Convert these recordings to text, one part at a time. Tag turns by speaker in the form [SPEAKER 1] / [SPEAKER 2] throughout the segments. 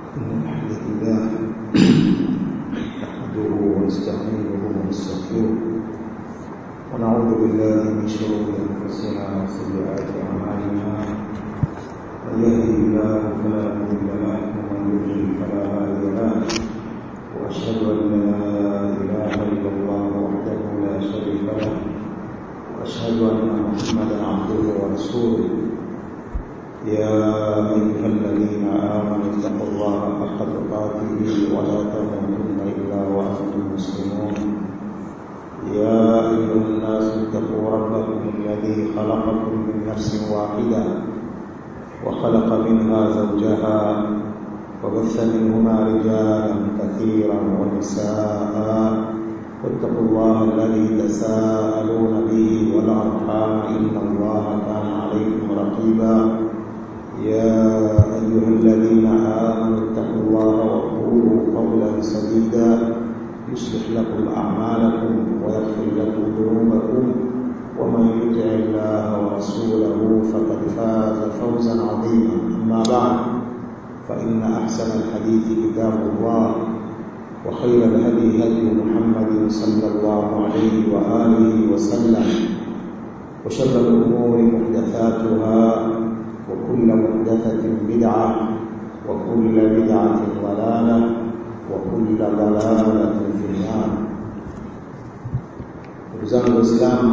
[SPEAKER 1] الحمد لله نحمده ونستعينه ونستغفره ونعوذ بالله من شرور انفسنا وسيئات اعمالنا من يهده الله فلا مضل له ومن يضلل فلا هادي له واشهد ان لا اله الا الله وحده لا شريك له واشهد ان محمدا عبده ورسوله يا أيها الذين آمنوا اتقوا الله حق تقاته ولا تموتن إلا وأنتم مسلمون يا أيها الناس اتقوا ربكم الذي خلقكم من نفس واحدة وخلق منها زوجها وبث منهما رجالا كثيرا ونساء واتقوا الله الذي تساءلون به والأرحام إن الله كان عليكم رقيبا يا أيها الذين آمنوا اتقوا الله وقولوا قولا سديدا يصلح لكم أعمالكم ويغفر لكم ذنوبكم ومن يطع الله ورسوله فقد فاز فوزا عظيما أما بعد فإن أحسن الحديث كتاب الله وخير الهدي هدي محمد صلى الله عليه وآله وسلم وشر الأمور محدثاتها وكل محدثة بدعة وكل بدعة ضلالة وكل ضلالة في النار ndugu zangu waislamu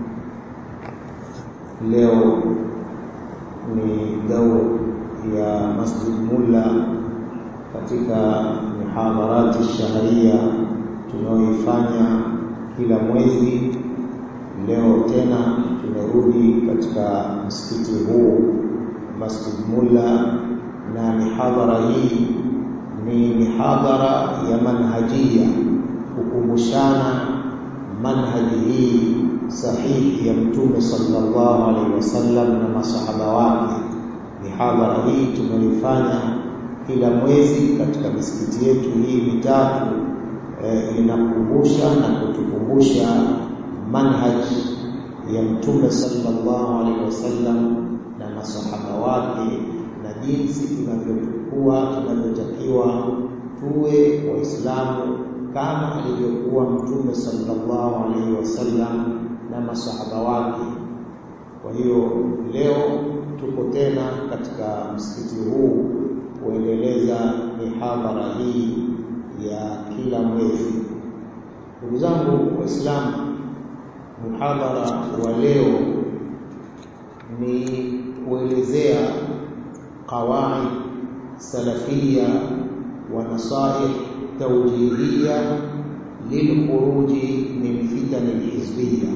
[SPEAKER 1] leo ni daur ya masjid mulla katika mihadharati shahria tunayoifanya kila mwezi leo tena tumerudi katika msikiti huu Masjid Mulla na mihadhara hii ni mihadhara ya manhajia kukumbushana manhaji hii sahihi ya Mtume sallallahu alaihi wasallam na masahaba wake. Mihadhara hii tumeifanya kila mwezi katika misikiti yetu hii mitatu e, inakumbusha na kutukumbusha manhaji ya Mtume sallallahu alaihi wasallam na masahaba wake na jinsi tunavyokuwa tunavyotakiwa tuwe waislamu kama alivyokuwa mtume sallallahu alaihi wasallam na masahaba wake kwa hiyo leo tuko tena katika msikiti huu kuendeleza mihadhara hii ya kila mwezi ndugu zangu waislamu muhadhara wa leo ni kuelezea qawaid salafia wa nasaih tawjihia lilkhuruji min fitan alhizbiyya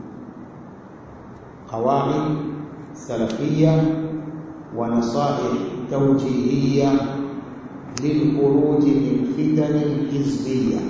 [SPEAKER 1] qawaid salafia wa nasaih tawjihia lilkhuruji min fitan alhizbiyya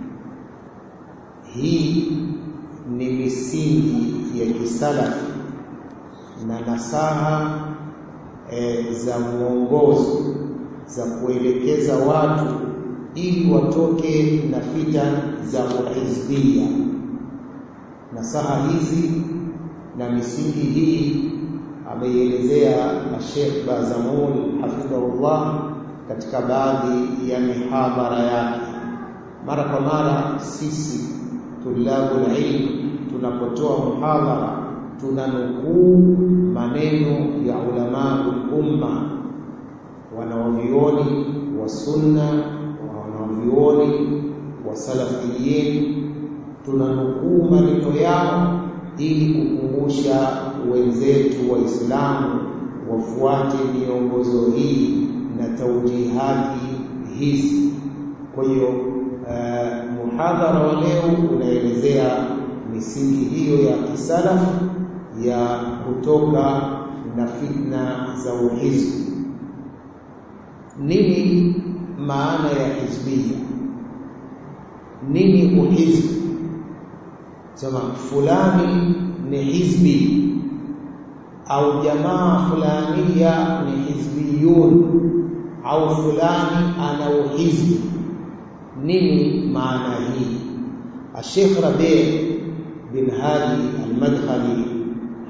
[SPEAKER 1] hii ni misingi ya kisalafi na nasaha e, za mwongozo za kuelekeza watu ili watoke na fitan za uhizbia. Nasaha hizi na misingi hii ameielezea Sheikh Bazamul hafidhahullah katika baadhi ya mihadhara yake. Mara kwa mara sisi tulabul ilm tunapotoa muhadhara tunanukuu maneno ya ulama umma wanaovioni wa sunna wanaovioni wa salafiyin tunanukuu maneno yao ili kukumbusha wenzetu waislamu wafuate miongozo hii na taujihati hizi kwa hiyo uh, muhadhara wa leo unaelezea misingi hiyo ya kisalafu ya kutoka na fitna za uhizbi. Nini maana ya hizbia? Nini uhizbi? Sema fulani ni hizbi au jamaa fulania ni hizbiyun au fulani ana uhizbi. Nini maana hii? Sheikh Rabi' bin Hadi al-Madkhali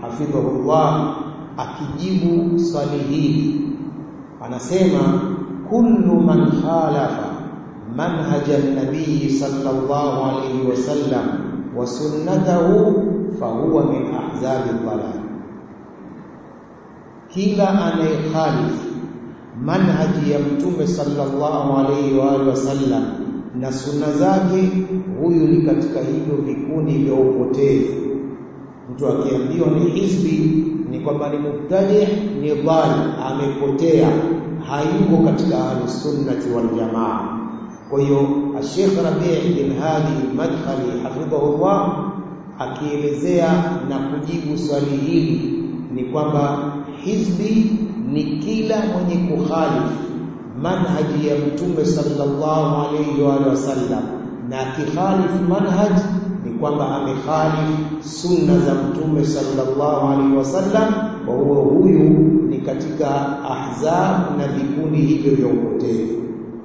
[SPEAKER 1] hafidhahullah akijibu swali hili anasema kullu man khalafa manhaja an-nabiy sallallahu alayhi wasallam wa sunnatahu fahuwa min ahzabi dhalal kila anayekhalif manhaji ya mtume sallallahu alayhi wa alihi wasallam na sunna zake huyu ni katika hivyo vikundi vya upotevu mtu akiambiwa ni hizbi ni kwamba ni mubtadi ni dhal amepotea hayuko katika ahlusunnati wal jamaa kwa hiyo Sheikh Rabi' bin Hadi al-Madkhali hafidhahullah akielezea na kujibu swali hili ni kwamba hizbi ni kila mwenye kukhalifu manhaji ya mtume sallallahu alayhi wa sallam na akikhalifu manhaj ni kwamba amekhalifu sunna za mtume sallallahu alayhi wasallam wa huwa huyu ni katika ahzab na vikundi hivyo vya upotevu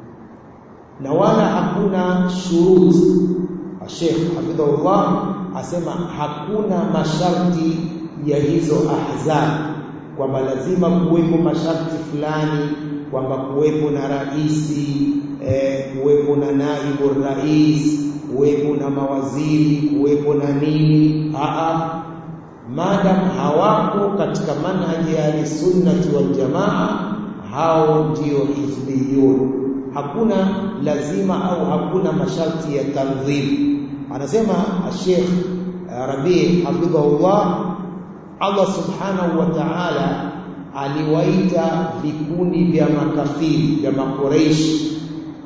[SPEAKER 1] na wala hakuna shuruti Sheikh hafidhahullah asema hakuna masharti ya hizo ahzab kwamba lazima kuwepo masharti fulani kwamba kuwepo na raisi eh, kuwepo na naibu rais kuwepo na mawaziri kuwepo na nini aa madam hawako katika manhaji ya sunnati wal jamaa hao ndio hizbiyun hakuna lazima au hakuna masharti ya tanzim anasema Sheikh Rabi hafidhahullah Allah subhanahu wa ta'ala aliwaita vikundi vya makafiri vya makureishi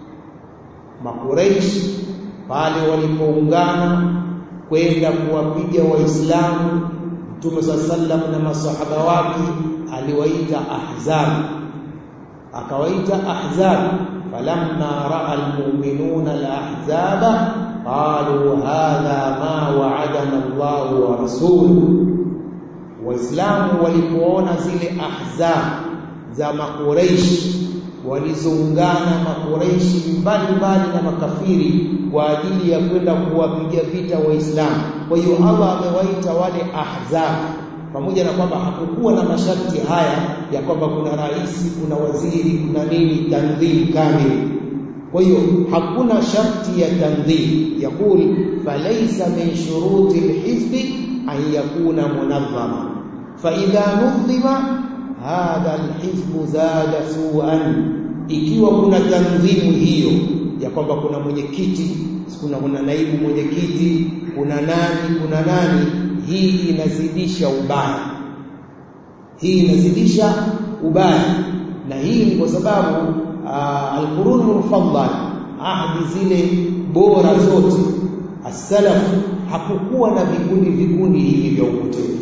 [SPEAKER 1] makureishi pale walipoungana kwenda kuwapiga waislamu Mtume sallam na masahaba wake aliwaita ahzab akawaita ahzab falamma raa almu'minuna alahzaba qalu hadha ma wa'adana Allahu wa rasuluhu waislamu walipoona zile ahzab za makureishi walizoungana makureishi mbalimbali na makafiri kwa ajili ya kwenda kuwapiga vita waislamu kwa hiyo Allah amewaita wale ahzab pamoja na kwamba hakukuwa na masharti haya ya kwamba kuna rais kuna waziri kuna nini tandhim kamili kwa hiyo hakuna sharti ya tandhim yakul falaysa min shuruti alhizbi an yakuna munazzama fa idha nudhima hadha alhizbu zada su'an ikiwa kuna tandhimu hiyo ya kwamba kuna mwenyekiti kuna kuna naibu mwenyekiti kuna nani kuna nani hii inazidisha ubaya hii inazidisha ubaya na hii ni kwa sababu alqurun mufaddal ahdi zile bora zote as-salaf hakukuwa na vikundi vikundi hivi vya upotevu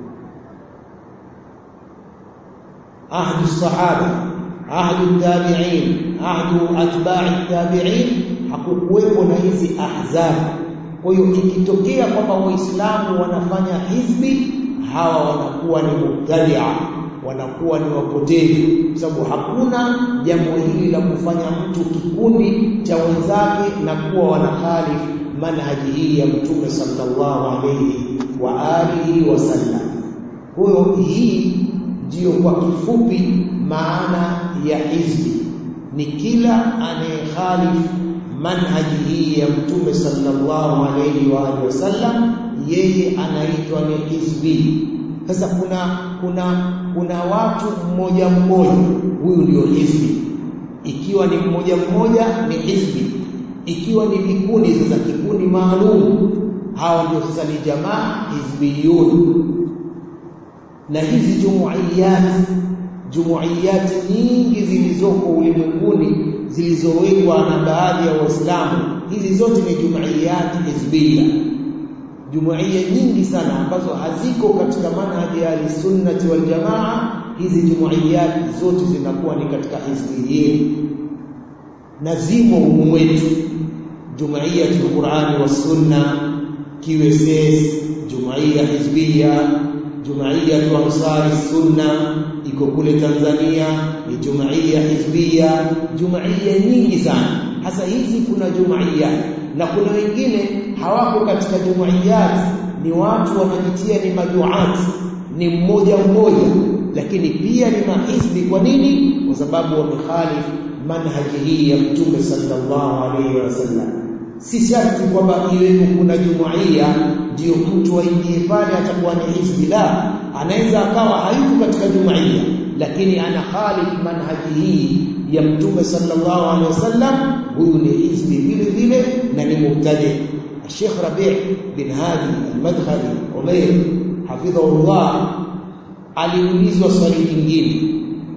[SPEAKER 1] ahdi sahaba ahdi tabi'in ahdi atba'i tabi'in hakukuwepo na hizi ahzab kwa hiyo ikitokea kwamba waislamu wanafanya hizbi hawa wanakuwa ni mubtadia wanakuwa ni wapotevu sababu hakuna jambo hili la kufanya mtu kikundi cha wenzake na kuwa wanakhalifu manhaji hii ya mtume sallallahu alayhi wa alihi wasallam huyo hii ndiyo kwa kifupi maana ya hizbi ni kila anayekhalifu manhaji hii ya mtume sallallahu alayhi wa alihi wasallam yeye anaitwa ni hizbi sasa kuna kuna kuna watu mmoja mmoja huyu ndio hizbi ikiwa ni mmoja mmoja ni hizbi ikiwa ni vikundi sasa kikundi maalum hao ndio sasa ni jamaa hizbiyun na hizi jumuiyat jumuiyati nyingi zilizoko ulimwenguni zilizowekwa na baadhi ya waislamu hizi zote ni jumuiyati hizbia jumuiya nyingi sana ambazo haziko katika manhaji ya sunnati wal jamaa hizi jumuiyati zote zinakuwa ni katika hizbiyin na zimo humu wetu jumuiyatul qur'ani was sunna QSS jumuiya hizbia jumuiya ansari sunna iko kule Tanzania ni jumuiya hizbia jumuiya nyingi sana hasa hizi kuna jumuiya na kuna wengine hawako katika jumuiyat ni watu wanajitia ni maduat ni mmoja mmoja lakini pia ni mahizbi kwa nini kwa sababu wamekhalif manhaji hii ya Mtume sallallahu alaihi wasallam. Si sharti kwamba iwepo kuna jumuiya ndio mtu aingie pale atakuwa ni hizbi. La, anaweza akawa hayuko katika jumuiya, lakini ana khalif manhaji hii ya Mtume sallallahu alaihi wasallam, huyu ni hizbi vile vile na ni mubtadi. Sheikh Rabi' bin Hadi al-Madkhali Umair hafidhahullah aliulizwa swali lingine,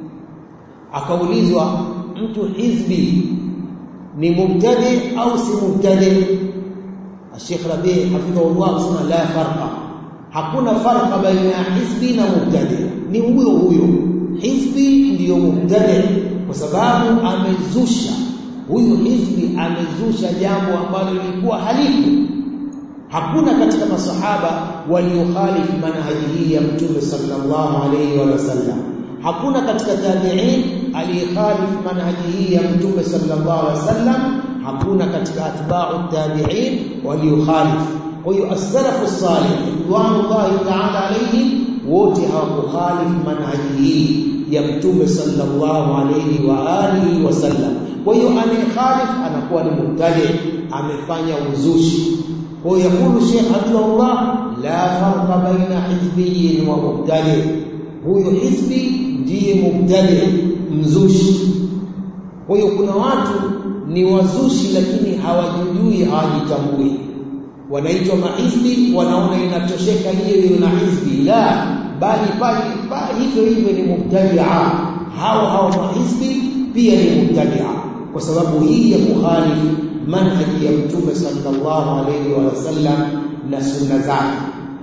[SPEAKER 1] akaulizwa mtu hizbi ni mubtadi au si mubtadi? Sheikh Rabi hafidhahullah asema la farqa, hakuna farqa baina ya hizbi na mubtadi, ni huyo huyo. Hizbi ndiyo mubtadi kwa sababu amezusha, huyu hizbi amezusha jambo ambalo lilikuwa halifu. Hakuna katika masahaba waliokhalifu manhaji hii ya Mtume sallallahu alayhi wa sallam. Hakuna katika tabi'in aliyekhalifu manhaji hii ya Mtume sallallahu alayhi wa sallam. Hakuna katika atba'u tabi'in waliokhalifu. Kwa hiyo as-salafu salih ridwanullahi ta'ala alayhim wote hawakukhalifu manhaji hii ya Mtume sallallahu alayhi wa alihi wasallam. Kwa hiyo anayekhalif anakuwa ni mubtadi, amefanya uzushi. Kwa hiyo yakulu Sheikh Abdullah, la farqa baina hizbiyyin wa mubtadi, huyo hizbi ndiye mubtadi, mzushi. Kwa hiyo kuna watu ni wazushi, lakini hawajijui, hawajitambui, wanaitwa mahizbi, wanaona inatosheka hiyo hiyo na hizbi. La, bali pale hivyo hivyo ni mubtadia. Hao hao mahizbi pia ni mubtadia, kwa sababu hii ya kukhalifu manhaji ya Mtume sallallahu alayhi wa sallam na sunna zake.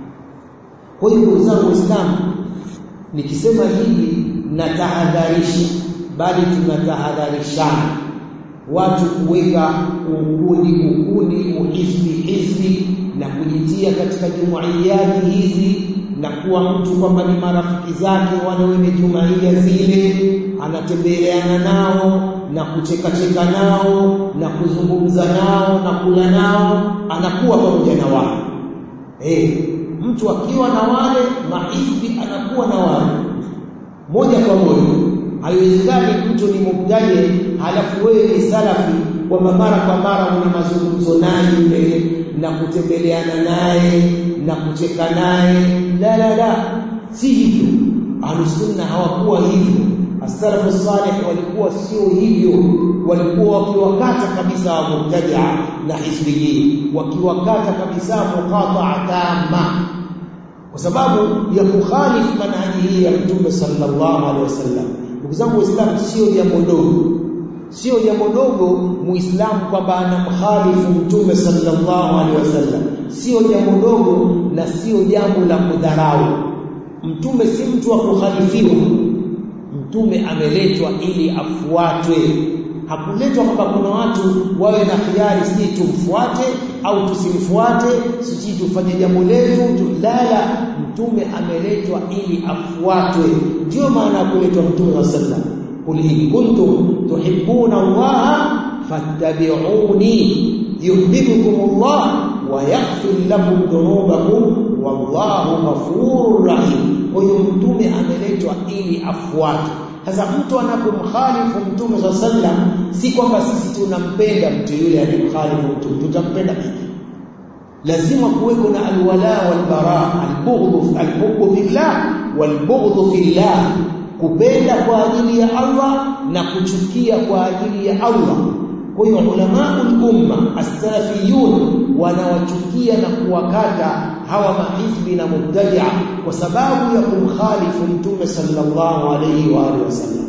[SPEAKER 1] Kwa hiyo ndugu zangu Waislamu, nikisema hivi natahadharisha, bali tunatahadharishana watu kuweka ukundi ukundi uhizbi hizbi na kujitia katika jumuiyati hizi na kuwa mtu kwamba ni marafiki zake wale wenye jumuiya zile, anatembeleana nao na kuchekacheka nao na kuzungumza nao na kula nao, anakuwa pamoja na wale eh. Mtu akiwa na wale mahizbi anakuwa na wale moja kwa moja. Haiwezekani mtu ni mubtadi halafu wewe ni salafi, kwamba mara kwa mara una mazungumzo naye yule na kutembeleana naye na kucheka naye. La, la, la, si hivyo. Ahlusunna hawakuwa hivyo. As-salafu salih walikuwa sio hivyo, walikuwa wakiwakata kabisa wa mubtadia na hizbiyin, wakiwakata kabisa muqataa tama, kwa sababu ya kukhalifu manhaji hii ya Mtume sallallahu alaihi wasallam. Ndugu zangu Waislamu, sio jambo dogo, sio jambo dogo muislamu kwamba anamkhalifu Mtume sallallahu alaihi wasallam, sio jambo dogo na sio jambo la kudharau. Mtume si mtu wa kukhalifiwa. Mtume ameletwa ili afuatwe, hakuletwa kwamba kuna watu wawe na khiari, sijui tumfuate au tusimfuate, sijui tufanye jambo letu tu. La, la, mtume ameletwa ili afuatwe. Ndiyo maana ya kuletwa Mtume wa sallam, qul in kuntum tuhibbuna Allaha fattabi'uni yuhibbukum Allah wa yaghfir lakum dhunubakum wallahu ghafurur rahim. Kwa hiyo mtume ameletwa ili afuatwe. Sasa mtu anapomkhalifu mtume swalla sallam, si kwamba sisi tunampenda mtu yule aliyemkhalifu mtume, tutampenda vipi? Lazima kuweko na alwala walbara, albughdhu alhubbu fillah walbughdhu fillah, kupenda kwa ajili ya Allah na kuchukia kwa ajili ya Allah. Kwa hiyo ulamaul umma as-salafiyun wanawachukia na kuwakata hawa mahizbi na mubtadia kwa sababu ya kumkhalifu mtume sallallahu alayhi wa alihi wasallam.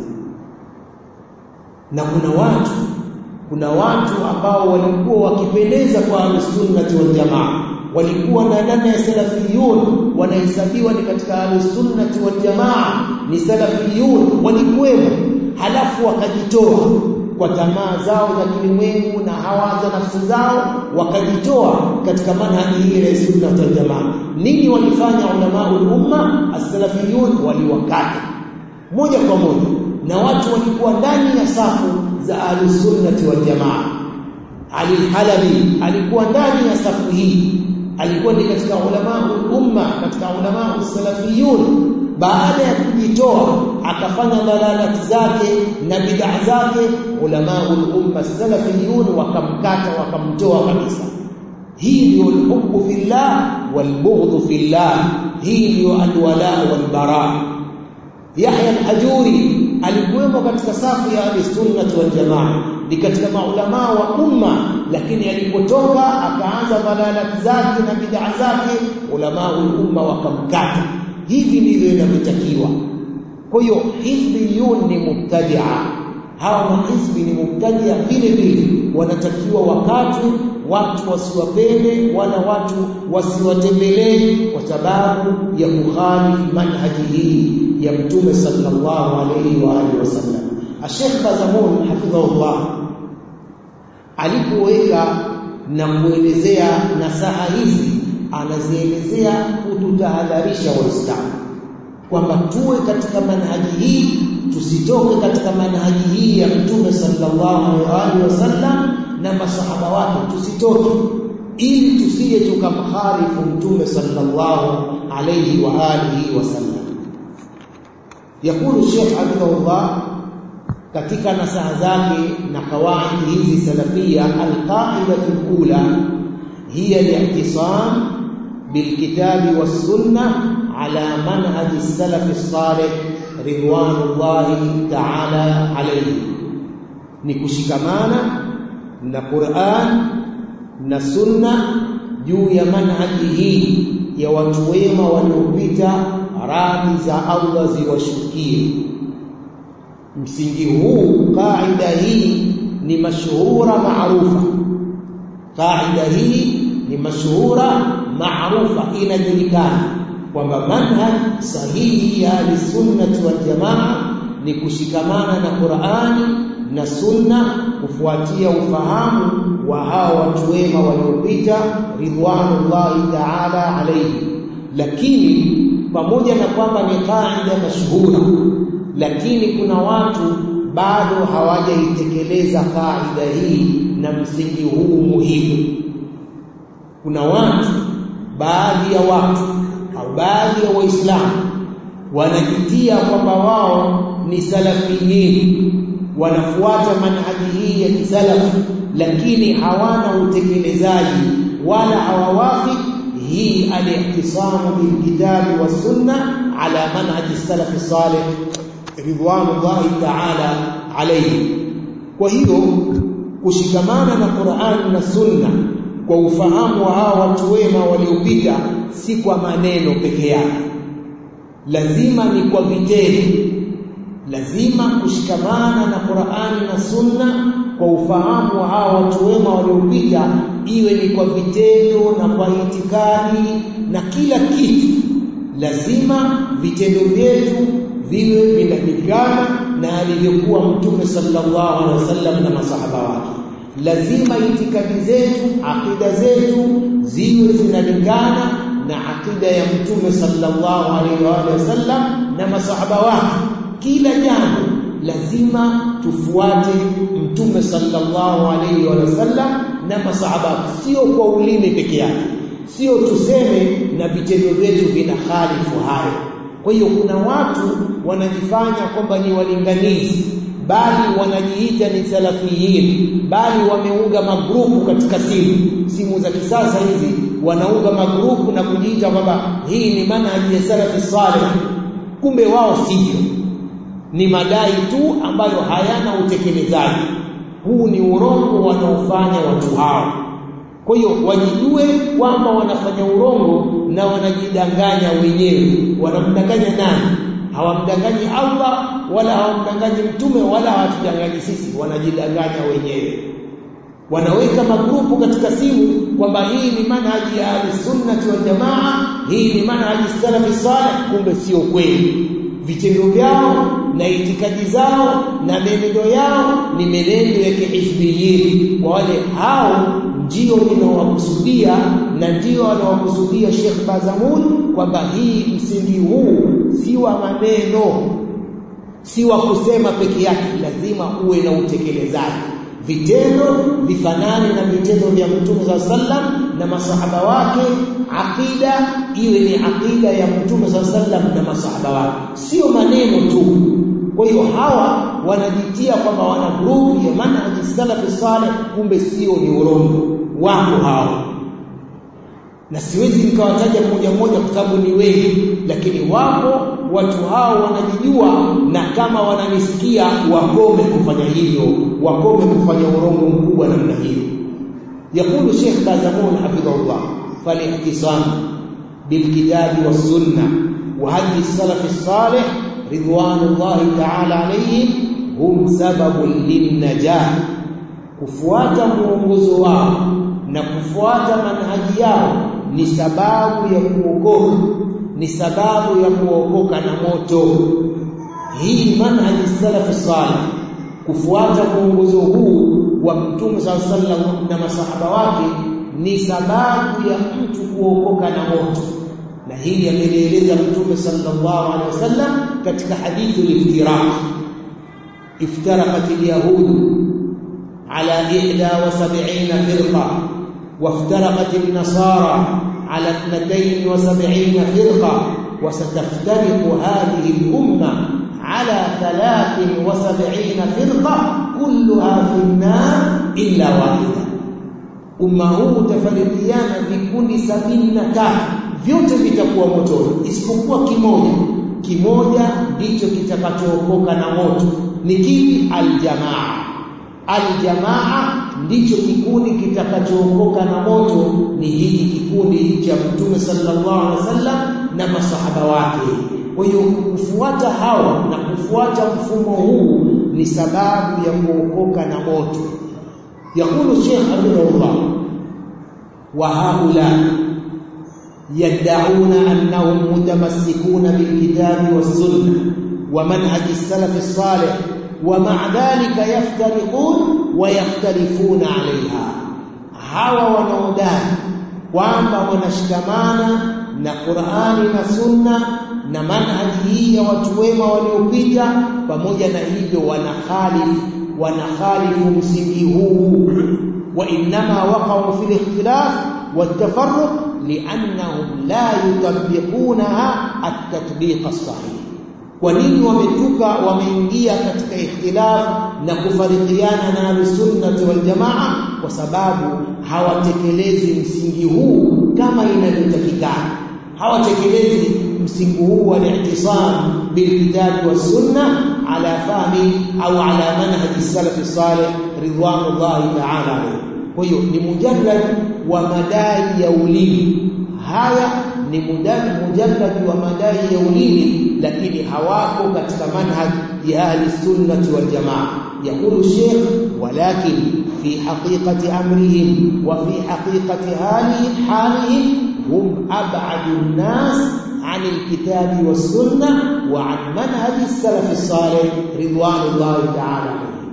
[SPEAKER 1] Na kuna watu kuna watu ambao walikuwa wakipendeza kwa ahlusunnati wal jamaa, walikuwa na ndani ya salafiyun wanahesabiwa ni katika ahlusunnati wal jamaa, ni salafiyun walikuwemo, halafu wakajitoa kwa tamaa zao za kilimwengu na hawa za nafsi zao, wakajitoa katika manhaji hii ya sunna wal jamaa. Nini walifanya ulamaul umma as-salafiyun? Waliwakata moja kwa moja, na watu walikuwa ndani ya safu za ahlusunnati wal jamaa. Ali Halabi alikuwa ndani ya safu hii, alikuwa ni katika ulamaul umma, katika ulamaul salafiyun. Baada ya kujitoa akafanya dalalati zake na bid'a zake ulamaul umma salafiyun wakamkata wakamtoa kabisa hii ndio alhubbu fillah walbughdhu fillah hii ndio alwala walbara Yahya al-Hajuri alikuwemo katika safu ya ahli-sunnah wal jamaa ni katika maulama wa umma lakini alipotoka akaanza dalalati zake na bid'a zake ulama umma wakamkata hivi ndivyo inavyotakiwa kwa hiyo hizbiyun ni mubtadia hawa mahizbi ni mubtadia vile vile wanatakiwa wakati watu wasiwapende wala watu wasiwatembelee kwa sababu ya kukhalifu manhaji hii ya mtume sallallahu alayhi wa alihi wasallam Sheikh Bazamun hafidhahullah alipoweka na kuelezea nasaha hizi anazielezea kututahadharisha waislamu kwamba tuwe katika manhaji hii tusitoke katika manhaji hii ya mtume sallallahu alaihi wasallam na masahaba wake tusitoke ili tusije tukamkhalifu mtume sallallahu alaihi wa alihi wasallam yakulu Sheikh Abdullah katika nasaha zake na kawaidi hizi salafia alqaidatu alula hiya al-ihtisam bilkitabi was-sunnah ala manhaj as-salaf as-salih ridwanullahi ta'ala alayhi ni kushikamana na Qur'an na sunna juu ya manhaji hii ya watu wema waliopita radhi za Allah ziwashukie msingi huu kaida hii ni mashuhura maarufa kaida hii ni mashuhura maarufa inajulikana kwamba manhaj sahihi ya sunnati wal jamaa ni kushikamana na Qur'ani na sunna kufuatia ufahamu wa hao watu wema waliopita ridwanullahi ta'ala alayhi lakini pamoja na kwamba ni kaida mashuhura lakini kuna watu bado hawajaitekeleza kaida hii na msingi huu muhimu kuna watu baadhi ya watu au baadhi ya waislamu wanajitia kwamba wao ni salafiyin wanafuata manhaji hii ya kisalafi lakini hawana utekelezaji wala hawawafi hii al-ihtisamu bilkitabi was sunna ala manhaji salafi salih ridwanullahi ta'ala alayhi kwa hiyo kushikamana na Qur'an na Sunna kwa ufahamu wa hawa watu wema waliopita si kwa maneno peke yake lazima ni kwa vitendo lazima kushikamana na Qur'ani na Sunna kwa ufahamu wa hawa watu wema waliopita iwe ni kwa vitendo na kwa itikadi na kila kitu lazima vitendo vyetu viwe vinalingana na alivyokuwa mtume sallallahu alaihi wasallam na masahaba wake lazima itikadi zetu akida zetu ziwe zinalingana na akida ya mtume sallallahu alaihi wasallam na masahaba wake kila jambo lazima tufuate mtume sallallahu alaihi wasallam na masahaba sio kwa ulimi peke yake sio tuseme na vitendo vyetu vina khalifu hayo kwa hiyo kuna watu wanajifanya kwamba ni walinganizi bali wanajiita ni salafiyin bali wameunga magrupu katika simu simu za kisasa hizi wanaunga magrupu na kujiita kwamba hii ni manhaji ya salafi salih kumbe wao sivyo ni madai tu ambayo hayana utekelezaji huu ni urongo wanaofanya watu hao kwa hiyo wajijue kwamba wanafanya urongo na wanajidanganya wenyewe wanamdanganya nani hawamdanganyi Allah wala hawamdanganyi mtume wala hawatudanganyi sisi wanajidanganya wenyewe wanaweka magrupu katika simu kwamba hii ni manhaji ya sunnati wal jamaa hii ni manhaji salafi salih kumbe sio kweli vitendo vyao na itikadi zao na menendo yao ni menendo ya kihizbiyin kwa wale hao ndio ninawakusudia na ndio anawakusudia Sheikh Bazamun kwamba hii msingi huu si wa maneno si wa kusema peke yake lazima uwe na utekelezaji vitendo vifanane na vitendo vya Mtume saa sallam na masahaba wake, aqida iwe ni aqida ya Mtume saa sallam na masahaba wake, sio maneno tu. Kwa hiyo hawa wanajitia kwamba wana grupu ya manhaji salafi saleh, kumbe sio, ni urongo. Wako hawa na siwezi nikawataja mmoja mmoja kwa sababu ni wengi, lakini wapo watu hao wanajijua, na kama wananisikia wakome kufanya hivyo, wakome kufanya urongo mkubwa namna hiyo. Yaqulu Sheikh Bazamun hafidhahullah, falihtisam bilkitabi wassunna wa hadi salafi salih ridwanullahi ta'ala alayhim hum sababun linnajah, kufuata mwongozo wao na kufuata manhaji yao ni sababu ya kuokoka, ni sababu ya kuokoka na moto. Hii manhaji salafi salih, kufuata mwongozo huu wa Mtume saa sallam na masahaba wake ni sababu ya mtu kuokoka na moto, na hili amelieleza Mtume sallallahu alaihi wasallam katika hadithi al-iftiraq, iftaraqat al-yahud ala ihda wa sab'ina firqa وافترقت النصارى على اثنتين وسبعين فرقة وستفترق هذه الأمة على ثلاث وسبعين فرقة كلها في النار إلا واحدة umma huu utafarikiana vikundi sabini na tatu vyote vitakuwa motoni isipokuwa kimoja kimoja ndicho kitakachookoka na moto ni kipi aljamaa aljamaa ndicho kikundi kitakachookoka na moto ni hiki kikundi cha mtume sallallahu alaihi wasallam na masahaba wake kwa hiyo kufuata hawa na kufuata mfumo huu ni sababu ya kuokoka na moto يقول الشيخ حفظه الله وهؤلاء يدعون أنهم متمسكون بالكتاب والسنة ومنهج السلف الصالح ومع ذلك يفترقون ويختلفون عليها hawa wanaodai kwamba wanashikamana na Qur'ani na Sunna na manhaji hii ya watu wema waliopita, pamoja na hivyo wanakhalifu wanakhalifu msingi huu wa innama waqa'u fil ikhtilaf والتفرق لأنهم لا يطبقونها التطبيق الصحيح kwa nini wametuka wameingia katika ikhtilaf na kufarikiana na ahlusunnati waljamaa kwa sababu hawatekelezi msingi huu kama inavyotakikana hawatekelezi msingi huu wa ihtisam bilkitabi wassunna ala fahmi au ala manhaji salafi salih ridwanullahi ta'ala kwa hiyo ni mujarrad wa madai ya ulimi haya ni mujallad wa madai ya ulimi lakini hawako katika manhaj ya ahli sunnati wal jamaa يقول الشيخ ولكن في حقيقة أمرهم وفي حقيقة حالهم هم أبعد الناس عن الكتاب والسنة وعن منهج السلف الصالح رضوان الله تعالى عليه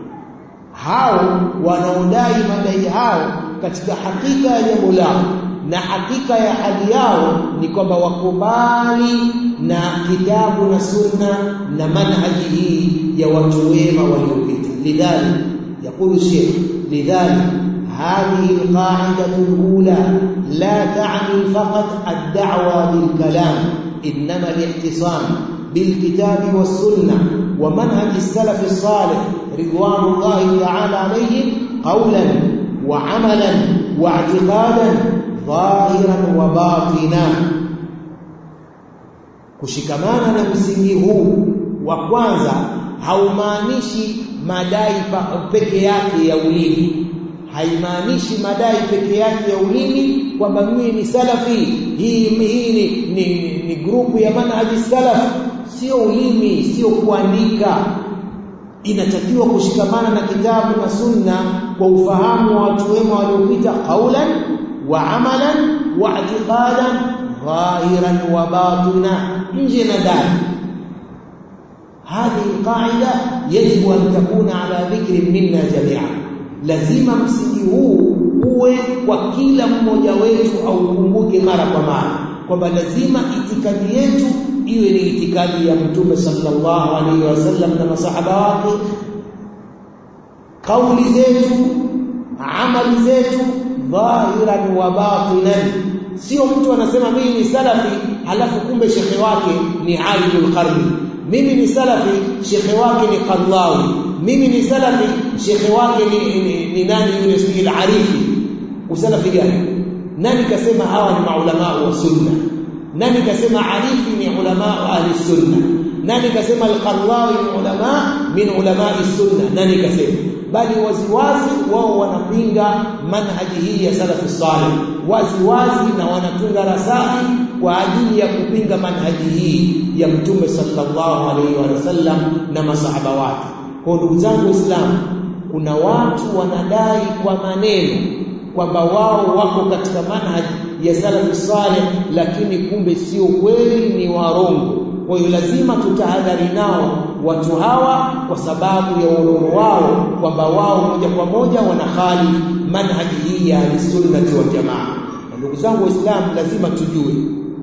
[SPEAKER 1] hao wanaodai madai hao katika hakika ya jambo lao na hakika ya hali yao ni kwamba wakubali na kitabu na sunna na manhaji hii ya watu wema waliopita lidhalik يقول الشيخ لذلك هذه القاعدة الأولى لا تعني فقط الدعوة بالكلام إنما الاعتصام بالكتاب والسنة ومنهج السلف الصالح رضوان الله تعالى عليهم قولا وعملا واعتقادا ظاهرا وباطنا kushikamana na msingi huu wa kwanza haumaanishi madai peke yake ya ulimi haimaanishi madai peke yake ya ulimi kwamba mimi ni salafi hii hii ni, ni, ni grupu ya manhaji salaf sio ulimi sio kuandika inatakiwa kushikamana na kitabu na sunna kwa ufahamu wa watu wema waliopita qaulan wa amalan wa i'tiqadan dhahiran wa batina nje na ndani هذه القاعده يجب ان تكون على ذكر منا جميعا lazima msingi huu uwe kwa kila mmoja wetu au ukumbuke mara kwa mara kwamba lazima itikadi yetu iwe ni itikadi ya mtume sallallahu alaihi wasallam na masahaba wake kauli zetu amali zetu dhahiran wa batinan sio mtu anasema mimi ni salafi halafu kumbe shekhe wake ni alimul qarni mimi ni salafi shekhe wake ni qallawi mimi ni salafi shekhe wake ni, ni, ni nani yule sijil arifi usalafi gani nani kasema hawa ni maulama wa sunna nani kasema arifi ni ulama ahli sunna nani kasema al-qallawi ni ulama min ulama sunna nani kasema bali waziwazi wao wanapinga manhaji hii ya salafu salih waziwazi na wanatunga rasai kwa ajili ya kupinga manhaji hii ya mtume sallallahu alaihi wasallam na masahaba wake kwa ndugu zangu waislamu kuna watu wanadai kwa maneno kwamba wao wako katika manhaji ya salafu salih lakini kumbe sio kweli ni warongo kwa hiyo lazima tutahadhari nao watu hawa kwa sababu ya urongo wao kwamba wao moja kwa moja wanahali manhaji hii ya sunnati wal jamaa ndugu zangu waislamu lazima tujue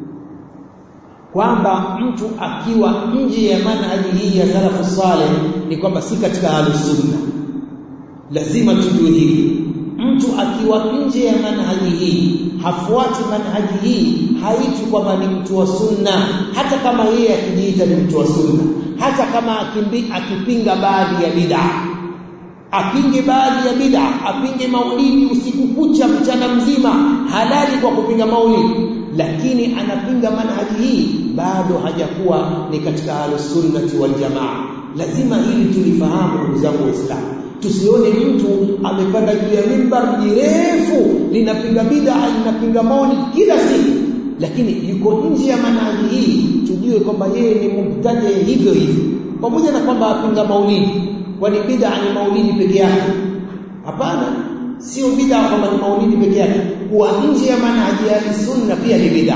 [SPEAKER 1] kwamba mtu akiwa nje ya manhaji hii ya salafu saleh ni kwamba si katika ahlusunna lazima tujue hili mtu akiwa nje ya manhaji hii hafuati manhaji hii haiti kwamba ni mtu wa sunna hata kama yeye akijiita ni mtu wa sunna hata kama akimbi, akipinga baadhi ya bid'a apinge baadhi ya bid'a apinge maulidi usiku kucha mchana mzima halali kwa kupinga maulidi lakini anapinga manhaji hii bado hajakuwa ni katika ahlusunnati wal jamaa lazima hili tulifahamu ndugu zangu waislamu tusione mtu amepanda juu ya mimbar jirefu linapinga bid'a linapinga maulidi kila siku lakini yuko nje ya manhaji hii tujue kwamba yeye ni mubtadi hivyo hivyo pamoja na kwamba apinga maulidi kwani bid'a ni maulidi peke yake hapana sio bid'a kwamba ni maulidi peke yake kuwa nje ya manhaji ya sunna pia ni bid'a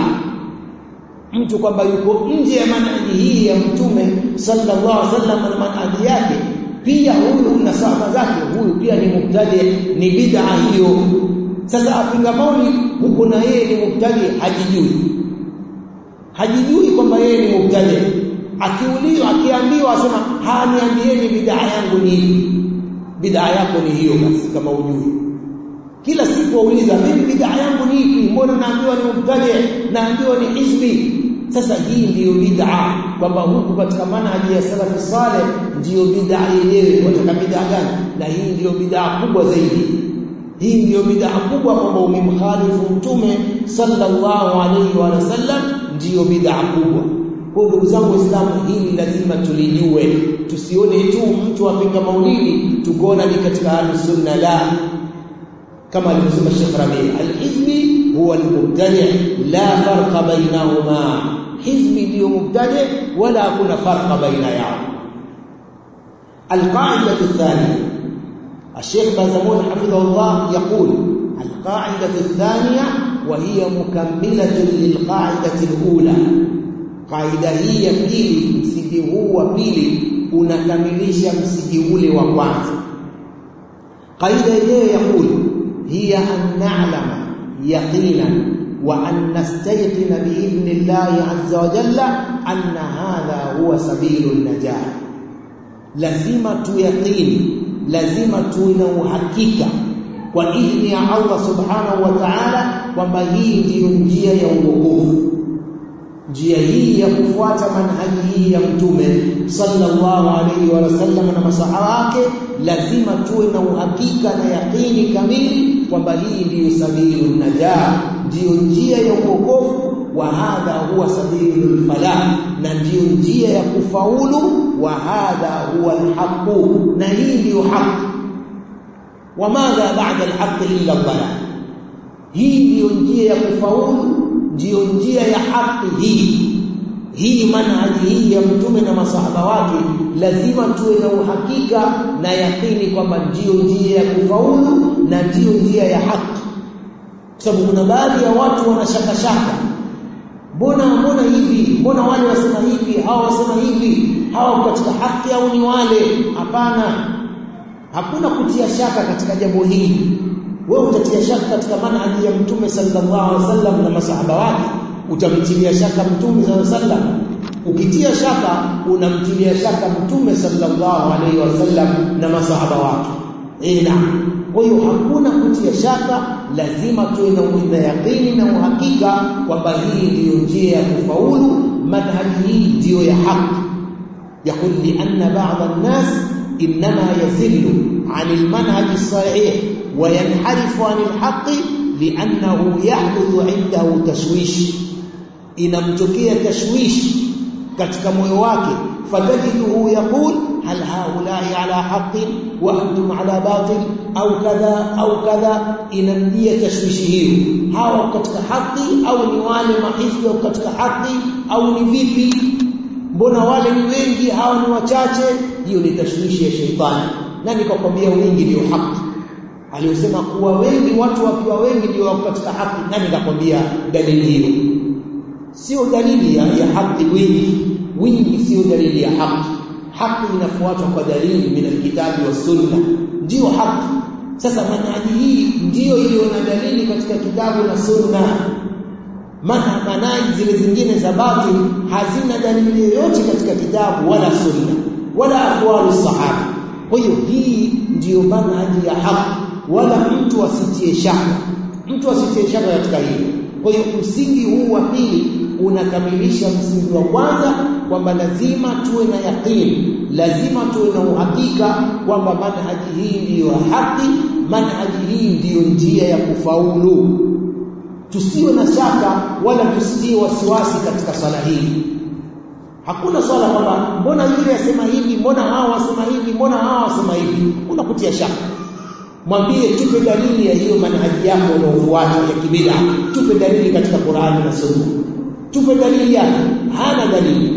[SPEAKER 1] mtu kwamba yuko nje ya manhaji hii ya mtume sallallahu alaihi wasallam na manhaji yake pia huyu na sahaba zake huyu pia ni mubtadi ni bid'a hiyo sasa apinga maulid huko na yeye ni mubtadi hajijui hajijui kwamba yeye ni mubtadi akiulizwa akiambiwa asema haniambieni bid'a yangu ni ipi bid'a yako ni hiyo basi kama ujui kila siku wauliza mimi bid'a yangu ni ipi mbona naambiwa ni mubtadi naambiwa ni hizbi sasa hii ndiyo bid'a kwamba huku katika manhaji ya salafi saleh ndiyo bid'a yenyewe wataka bid'a gani na hii ndiyo bid'a kubwa zaidi hii ndiyo bid'a kubwa kwamba umemkhalifu mtume sallallahu alaihi wa sallam ndiyo bid'a kubwa kwa ndugu zangu waislamu hili lazima tulijue tusione tu mtu apinga maulidi tukuona ni katika ahlus sunna la kama alivyosema Sheikh Rabi al-hizbi huwa al-mubtadi' la farqa bainahuma hizbi ndio mubtadi' wala hakuna farqa baina yao القاعدة الثانية الشيخ بازمون حفظه الله يقول القاعدة الثانية وهي مكملة للقاعدة الأولى قاعدة هي pili msingi huu wa pili unakamilisha msingi ule wa kwanza قاعدة yenyewe يقول هي أن نعلم يقينا وأن نستيقن بإذن الله عز وجل أن هذا هو سبيل النجاة lazima tuyaqini lazima tuwe na uhakika kwa idhni ya Allah subhanahu wa ta'ala kwamba hii ndiyo njia ya uokovu njia hii ya kufuata manhaji hii ya mtume sallallahu alaihi wa sallam na masahaba wake lazima tuwe na uhakika na yaqini kamili kwamba hii ndiyo sabilu najah ndiyo njia ya uokovu wa hadha huwa sabilul falah na ndiyo njia ya kufaulu wa hadha huwa alhaqu na hii ndiyo haki wa madha ba'da alhaqi illa dhalal hii ndiyo njia ya kufaulu ndiyo njia ya haki hii hii manhaji hii ya mtume na masahaba wake lazima tuwe na uhakika na yakini kwamba ndiyo njia ya kufaulu na ndiyo njia ya haki kwa sababu kuna baadhi ya watu wanashaka shaka mbona mbona hivi mbona wale wasema hivi hawa wasema hivi hawa katika haki au ni wale hapana hakuna kutia shaka katika jambo hili wewe utatia shaka katika manhaji ya mtume sallallahu alaihi wasallam na masahaba wake utamtilia shaka mtume sallallahu alaihi wasallam ukitia shaka unamtilia shaka mtume sallallahu alaihi wasallam na masahaba wake eh naam kwa hiyo hakuna kutia shaka lazima tuwe na yaqini na uhakika kwamba hii ndiyo njia ya kufaulu manhaji hii ndiyo ya haki يقول لأن بعض الناس إنما يزل عن المنهج الصحيح وينحرف عن الحق لأنه يحدث عنده تشويش inamtokea tashwish katika moyo wake fatajiduhu yaqul hal haulai ala haqqin wa antum ala batil au kadha au kadha inamjia tashwishi hiyo hawa katika haki au ni wale mahizbi au katika haki au ni vipi mbona wale ni wengi hawa ni wachache hiyo ni tashwishi ya sheitani na nikakwambia wingi ndio haki aliyosema kuwa wengi watu wakiwa wengi ndio wako katika haki na nikakwambia dalili hiyo sio dalili ya, ya haki wingi wingi sio dalili ya haki haki inafuatwa kwa dalili min alkitabi wa sunna ndio haki sasa manhaji hii ndiyo iliyo na dalili katika kitabu na sunna maana manhaji zile zingine za batil hazina dalili yoyote katika kitabu wala sunna wala aqwalu sahaba kwa hiyo hii ndiyo manhaji ya haki wala mtu asitie shaka mtu asitie shaka katika hili kwa hiyo msingi huu wa pili unakamilisha msingi wa kwanza kwamba lazima tuwe na yaqini lazima tuwe na uhakika kwamba manhaji hii ndiyo haki manhaji hii ndiyo njia ya kufaulu tusiwe na shaka wala tusitie wasiwasi katika swala hili hakuna swala kwamba mbona yule asema hivi mbona hawa wasema hivi mbona hawa wasema hivi kuna kutia shaka mwambie tupe dalili ya hiyo manhaji yako unaofuata ya kibida tupe dalili katika Qur'ani na Sunna tupe dalili yake hana dalili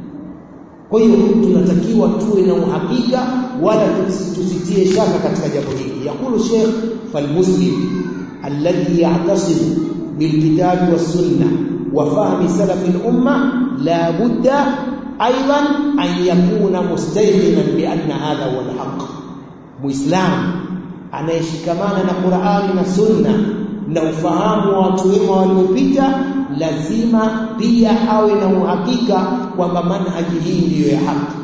[SPEAKER 1] kwa hiyo tunatakiwa tuwe na uhakika wala tusitie shaka katika jambo hili yakulu Sheikh falmuslim alladhi ya'tasimu bilkitabi was-sunnah wa fahmi salaf al-umma la budda aidan an yakuna mustayqinan bi anna hadha huwa al-haqq muislam anayeshikamana na Qur'ani na Sunna na ufahamu wa watu wema waliopita lazima pia awe na uhakika kwamba manhaji hii ndiyo ya haki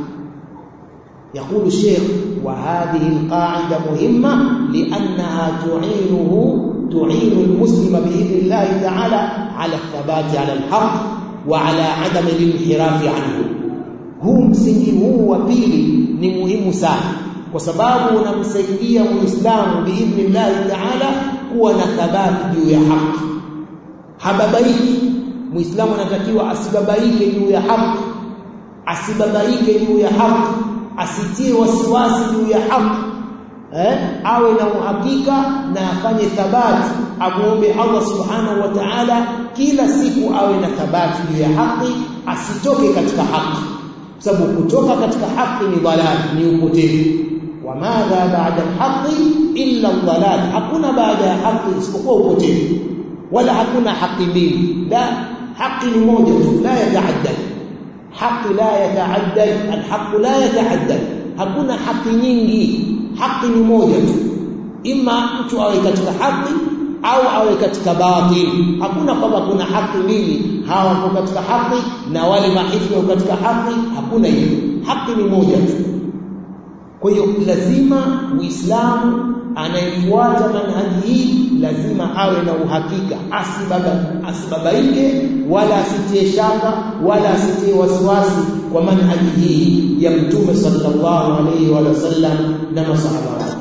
[SPEAKER 1] يقول الشيخ وهذه القاعدة مهمة لأنها تعينه تعين المسلم بإذن الله تعالى على الثبات على الحق وعلى عدم الانحراف عنه huu msingi huu wa pili ni muhimu sana kwa sababu unamsaidia muislamu biidhnillahi taala kuwa na thabati juu ya haki hababaiki muislamu anatakiwa asibabaike juu ya haki asibabaike juu ya haki asitie wasiwasi juu ya haki eh awe na uhakika na afanye thabati amuombe Allah subhanahu wa ta'ala kila siku awe na thabati juu ya haki asitoke katika haki sababu kutoka katika haki ni dhalal ni upotevu wa madha ba'da al-haqqi illa ad-dhalal hakuna baada ya haki isipokuwa upotevu wala hakuna haki mbili la haki ni moja tu la yataaddad haki la yataaddad al-haqq la yataaddad hakuna haki nyingi haki ni moja tu ima mtu awe katika haki au awe katika batil hakuna kwamba kuna haki mbili hawa wako katika haki na wale mahifadhi wako katika haki hakuna hiyo haki ni moja tu kwa hiyo lazima muislamu anayefuata manhaji hii lazima awe na uhakika asibaba asibabaike wala asitie shaka wala asitie wasiwasi kwa manhaji hii ya mtume sallallahu alayhi wa sallam na masahaba wake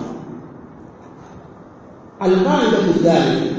[SPEAKER 1] alqaida thalitha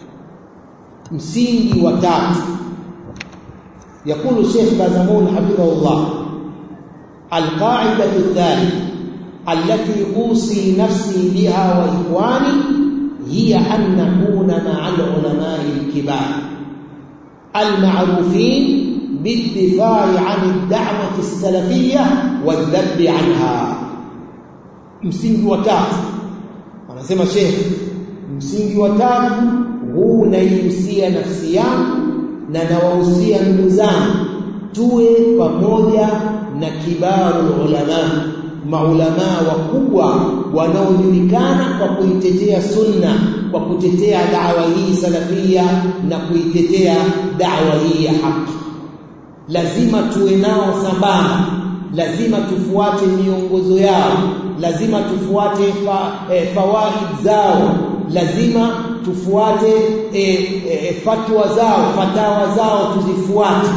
[SPEAKER 1] msingi wa tatu يقول الشيخ بازمون حفظه الله القاعدة الثالثة التي أوصي نفسي بها وإخواني هي أن نكون مع العلماء الكبار المعروفين بالدفاع عن الدعوة السلفية والذب عنها msingi wa tatu anasema Sheikh msingi wa tatu huu naihusia nafsi yangu na nawahusia ndugu zangu tuwe pamoja na kibaru ulama maulama wakubwa wanaojulikana kwa kuitetea sunna kwa kutetea dawa hii salafia na kuitetea dawa hii ya haki lazima tuwe nao sambamba lazima tufuate miongozo yao lazima tufuate fa, e, fawaid zao lazima tufuate e, e, fatwa zao fatawa zao tuzifuate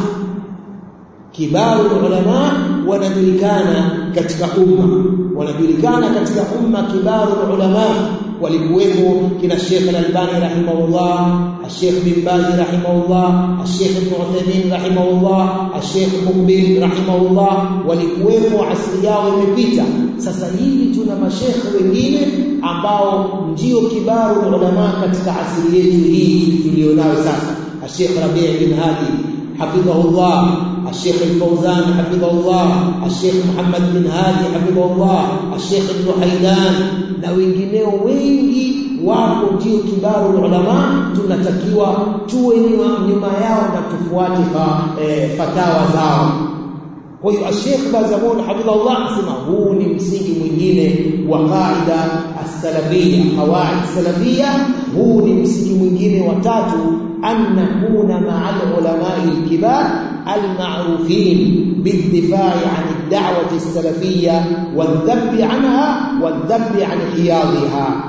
[SPEAKER 1] kibaru ulama wanajulikana katika umma wanajulikana katika umma kibaru ulama walikuwepo kina Sheikh Al-Albani rahimahullah Sheikh bin Baz rahimahullah Sheikh Ibn Uthaymeen rahimahullah Sheikh Muqbil rahimahullah walikuwepo asili yao imepita sasa hivi tuna mashekhe wengine ambao ndio kibaru ulama katika asili yetu hii tulionayo sasa Sheikh Rabi' bin Hadi hafidhahullah الشيخ الفوزان حفظه الله الشيخ محمد بن هادي حفظه الله الشيخ ابن حيدان na wengineo wengi wako ndio kibaru ulama tunatakiwa tuwe nyuma yao na tufuate fa, e, fatawa zao kwa hiyo Sheikh Bazamun hafidhahullah asema huu ni msingi mwingine wa qaida as-salafiyya qawaid salafiyya huu ni msingi mwingine wa tatu an nakuna ma'al ulama'i al-kibar المعروفين بالدفاع عن الدعوة السلفية والذب عنها والذب عن حياضها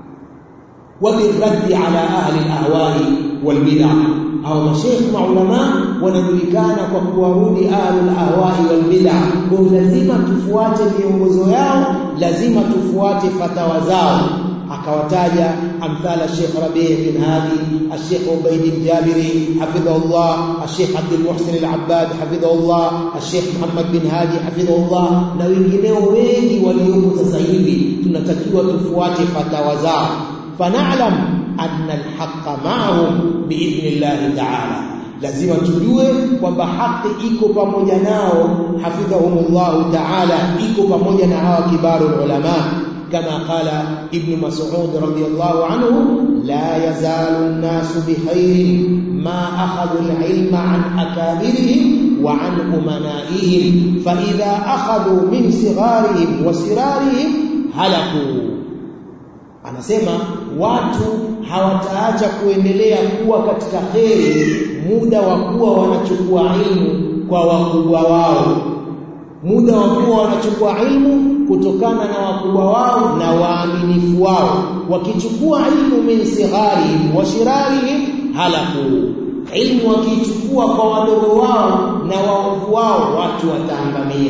[SPEAKER 1] وبالرد على أهل الأهواء والبدع أو مشيخ علماء wanajulikana kwa kuwarudi ahlul ahwai wal bid'ah kwa lazima tufuate viongozo yao lazima tufuate fatawa zao akawataja amthala Sheikh Rabi' bin Hadi Sheikh Ubayd al-Jabiri hafidhahullah Sheikh Abdul Muhsin al-Abbad hafidhahullah Sheikh Muhammad bin Hadi hafidhahullah na wengineo wengi waliopo sasa hivi tunatakiwa tufuate fatawa zao fanalam anna al-haqqa ma'ahum biidhnillah ta'ala lazima tujue kwamba haki iko pamoja nao hafidhahumullah ta'ala iko pamoja na hawa kibaru ulama كما قال ابن مسعود رضي الله عنه لا يزال الناس بخير ما أخذوا العلم عن أكابرهم وعن أمنائهم فإذا أخذوا من صغارهم وسرارهم هلكوا anasema watu hawataacha kuendelea kuwa katika kheri muda wa kuwa wanachukua ilmu kwa wakubwa wao muda wa kuwa wanachukua ilmu kutokana na wakubwa wao na waaminifu wao wakichukua ilmu min sigharihim wa shirarihim halaku ilmu wakichukua kwa wadogo wao na waovu wao watu wataangamia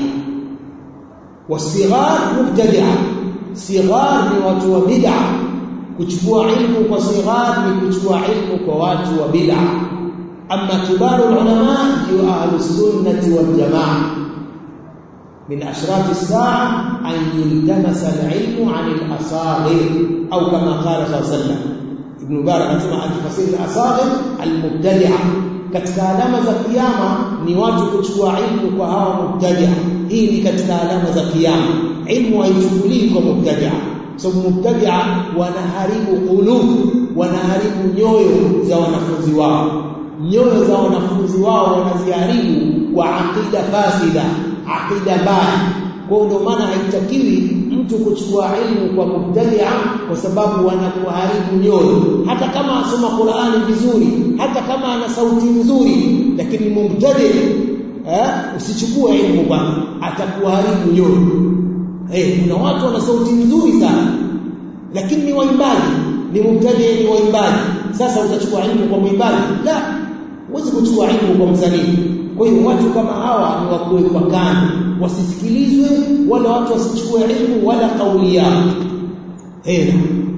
[SPEAKER 1] wasighar mubtadi'a sighar ni watu wa bid'a kuchukua ilmu kwa sighar ni kuchukua ilmu kwa watu wa bid'a amma kibaru ulama ndio ahlus sunnati wal jamaa من أشراط الساعة أن يلتمس العلم عن الأصاغر أو كما قال صلى الله عليه وسلم ابن مبارك anasema akifasiri al-asaghir al-mubtadi'a katika alama za kiyama ni watu kuchukua ilmu kwa hawa mubtadi'a hii ni katika alama za kiyama ilmu haichukuliwi kwa mubtadi'a sababu mubtadi'a wanaharibu qulub wanaharibu nyoyo za wanafunzi wao nyoyo za wanafunzi wao wanaziharibu kwa aqida fasida aqida mbaya kwa ndio maana haitakiwi mtu kuchukua ilmu kwa mubtadia kwa sababu wanakuharibu nyoyo hata kama asoma Qur'ani vizuri hata kama ana sauti nzuri lakini mubtadi eh usichukue ilmu bwana atakuharibu nyoyo eh kuna watu wana sauti nzuri sana lakini ni waimbaji ni mubtadi ni waimbaji sasa utachukua ilmu kwa mwimbaji la huwezi kuchukua ilmu kwa msanii kwa hiyo watu kama hawa ni wa kuwekwa kando wasisikilizwe wala watu wasichukue ilmu wala kauli yao hena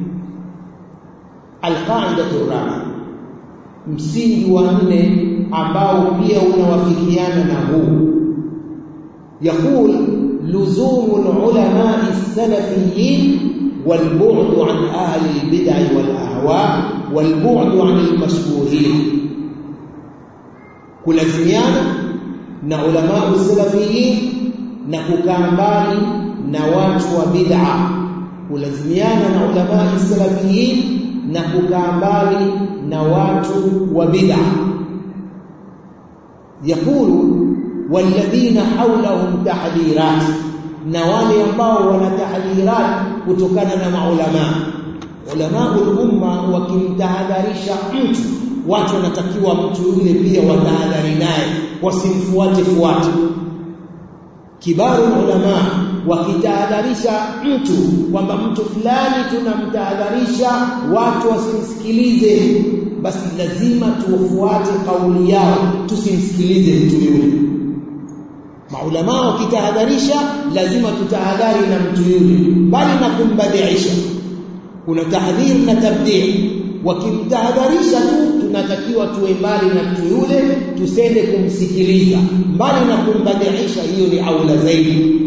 [SPEAKER 1] alqaidatu rabi msingi wa nne ambao pia unawafikiana na huu يقول لزوم العلماء السلفيين والبعد عن أهل البدع والأهواء والبعد عن المشبوهين kulazimiana na ulama salafiyin na kukaa mbali na watu wa bid'a kulazimiana na ulama salafiyin na kukaa mbali na watu wa bid'a yakulu walladhina hawlahum tahdhirat na wale ambao wana tahdhirat kutokana na maulama ulama umma wakimtahadharisha mtu watu wanatakiwa mtu yule pia watahadhari naye wasimfuate fuate kibaru ulama wakitahadharisha mtu kwamba mtu fulani tunamtahadharisha watu wasimsikilize basi lazima tufuate kauli yao tusimsikilize mtu yule maulama wakitahadharisha lazima tutahadhari na mtu yule bali na kumbadiisha kuna tahdhir na tabdii wakimtahadharisha tu tunatakiwa tuwe mbali na mtu yule tusende kumsikiliza mbali na kumbadiisha hiyo ni aula zaidi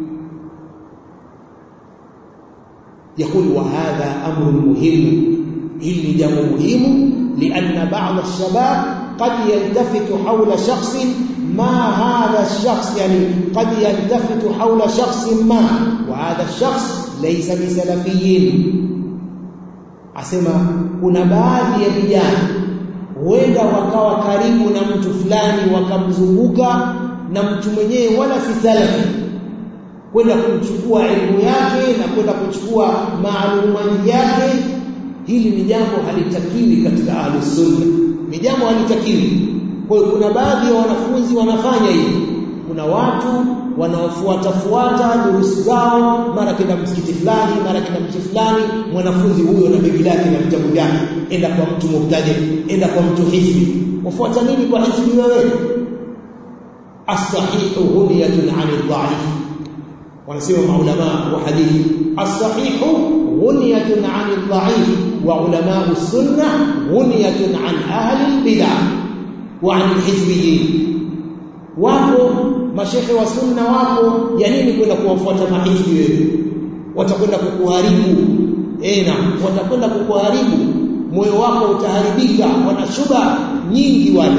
[SPEAKER 1] يقول وهذا أمر مهم إلي جمع مهم لأن بعض الشباب قد يلتفت حول شخص ما هذا الشخص يعني قد يلتفت حول شخص ما وهذا الشخص ليس بسلفيين asema kuna baadhi ya vijana huenda wakawa karibu na mtu fulani wakamzunguka na mtu mwenyewe wala si salafi kwenda kuchukua elimu yake na kwenda kuchukua maalumati yake hili ni jambo halitakiwi katika ahlus sunna ni jambo halitakiwi kwa hiyo kuna baadhi ya wanafunzi wanafanya hivi kuna watu wanaofuata fuata durusi zao mara kenda msikiti fulani mara kenda msikiti fulani mwanafunzi huyo na bibi lake na vitabu vyake enda kwa mtu mubtadi enda kwa mtu hizbi wafuata nini kwa hizbi wewe as-sahihu huniyatun 'anil dha'if wanasema maulama wa hadithi as-sahihu huniyatun 'anil dha'if wa ulama as-sunnah huniyatun 'an ahli al-bid'ah wa 'an al-hizbiyyin wapo mashehe wa sunna wapo ya nini kwenda kuwafuata mahizbi wewe watakwenda kukuharibu eh na watakwenda kukuharibu moyo wako utaharibika wana shuba nyingi wale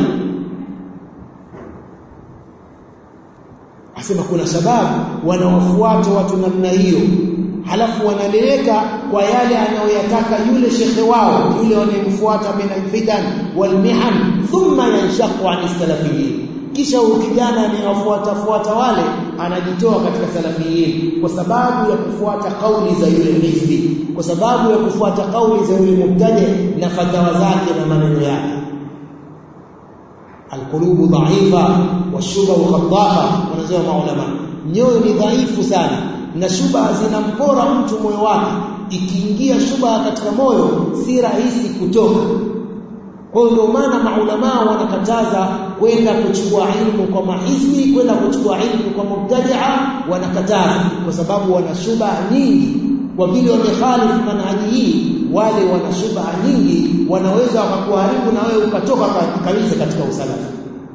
[SPEAKER 1] asema kuna sababu wanawafuata watu namna hiyo halafu wanaleleka kwa yale anayoyataka yule shekhe wao yule wanayemfuata min alfitan walmihan thumma yanshaqu an salafiyyin kisha huyu kijana anayewafuata fuata wale anajitoa katika salafiyin kwa sababu ya kufuata kauli za yule hizbi kwa sababu ya kufuata kauli za yule mubtadi na fatawa zake na maneno yake alqulubu dha'ifa washuba khaddafa wanasema maulama nyoyo ni dhaifu sana na shuba zinampora mtu moyo wake ikiingia shuba katika moyo si rahisi kutoka kwa hiyo ndio maana maulama wanakataza kwenda kuchukua ilmu kwa mahizbi kwenda kuchukua ilmu kwa mubtadi'a wanakataza kwa sababu wana shubha nyingi kwa vile wamekhalifu manhaji hii wale wana shubha nyingi wanaweza wakakuharibu na wewe ukatoka kabisa katika usalafi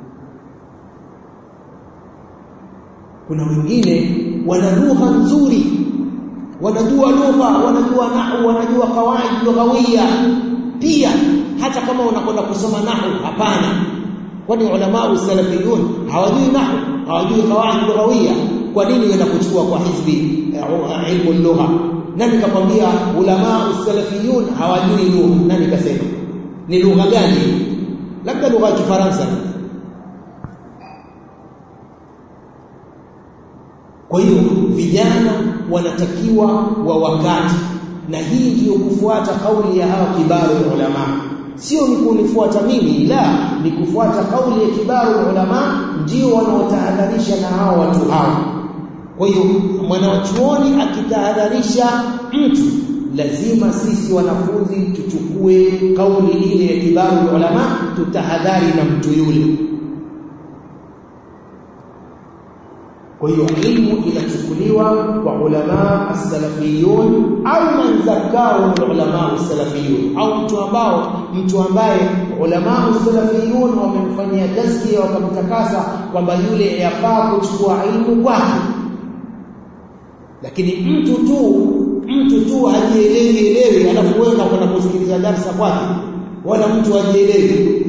[SPEAKER 1] kuna wengine wana lugha nzuri wanajua lugha wanajua nahwu wanajua kawaid lughawiyya pia hata kama unakwenda kusoma nahwu hapana kwani ulama usalafiyun hawajui nahwu hawajui qawaid lughawiyya kwa nini wenda kuchukua kwa hizbi ilmu lugha nani kakwambia ulama usalafiyun hawajui lugha nani kasema ni lugha gani labda lugha ya kifaransa kwa hiyo vijana wanatakiwa wa wakati na hii ndiyo kufuata kauli ya hawa kibaru ulama sio ni kunifuata mimi la ni kufuata kauli ya kibaru ulama ndio wanaotahadharisha na hao watu hao kwa hiyo mwanachuoni akitahadharisha mtu lazima sisi wanafunzi tuchukue kauli ile ya kibaru ulama tutahadhari na mtu yule kwa hiyo ilmu inachukuliwa kwa ulama as-salafiyun au man zakao ulama as-salafiyun au mtu ambao mtu ambaye ulama as-salafiyun wamemfanyia tazkia wakamtakasa kwamba yule yafaa kuchukua ilmu kwake lakini mtu tu mtu tu hajielewi elewi alafu wewe unakwenda kusikiliza darasa kwake wala mtu hajielewi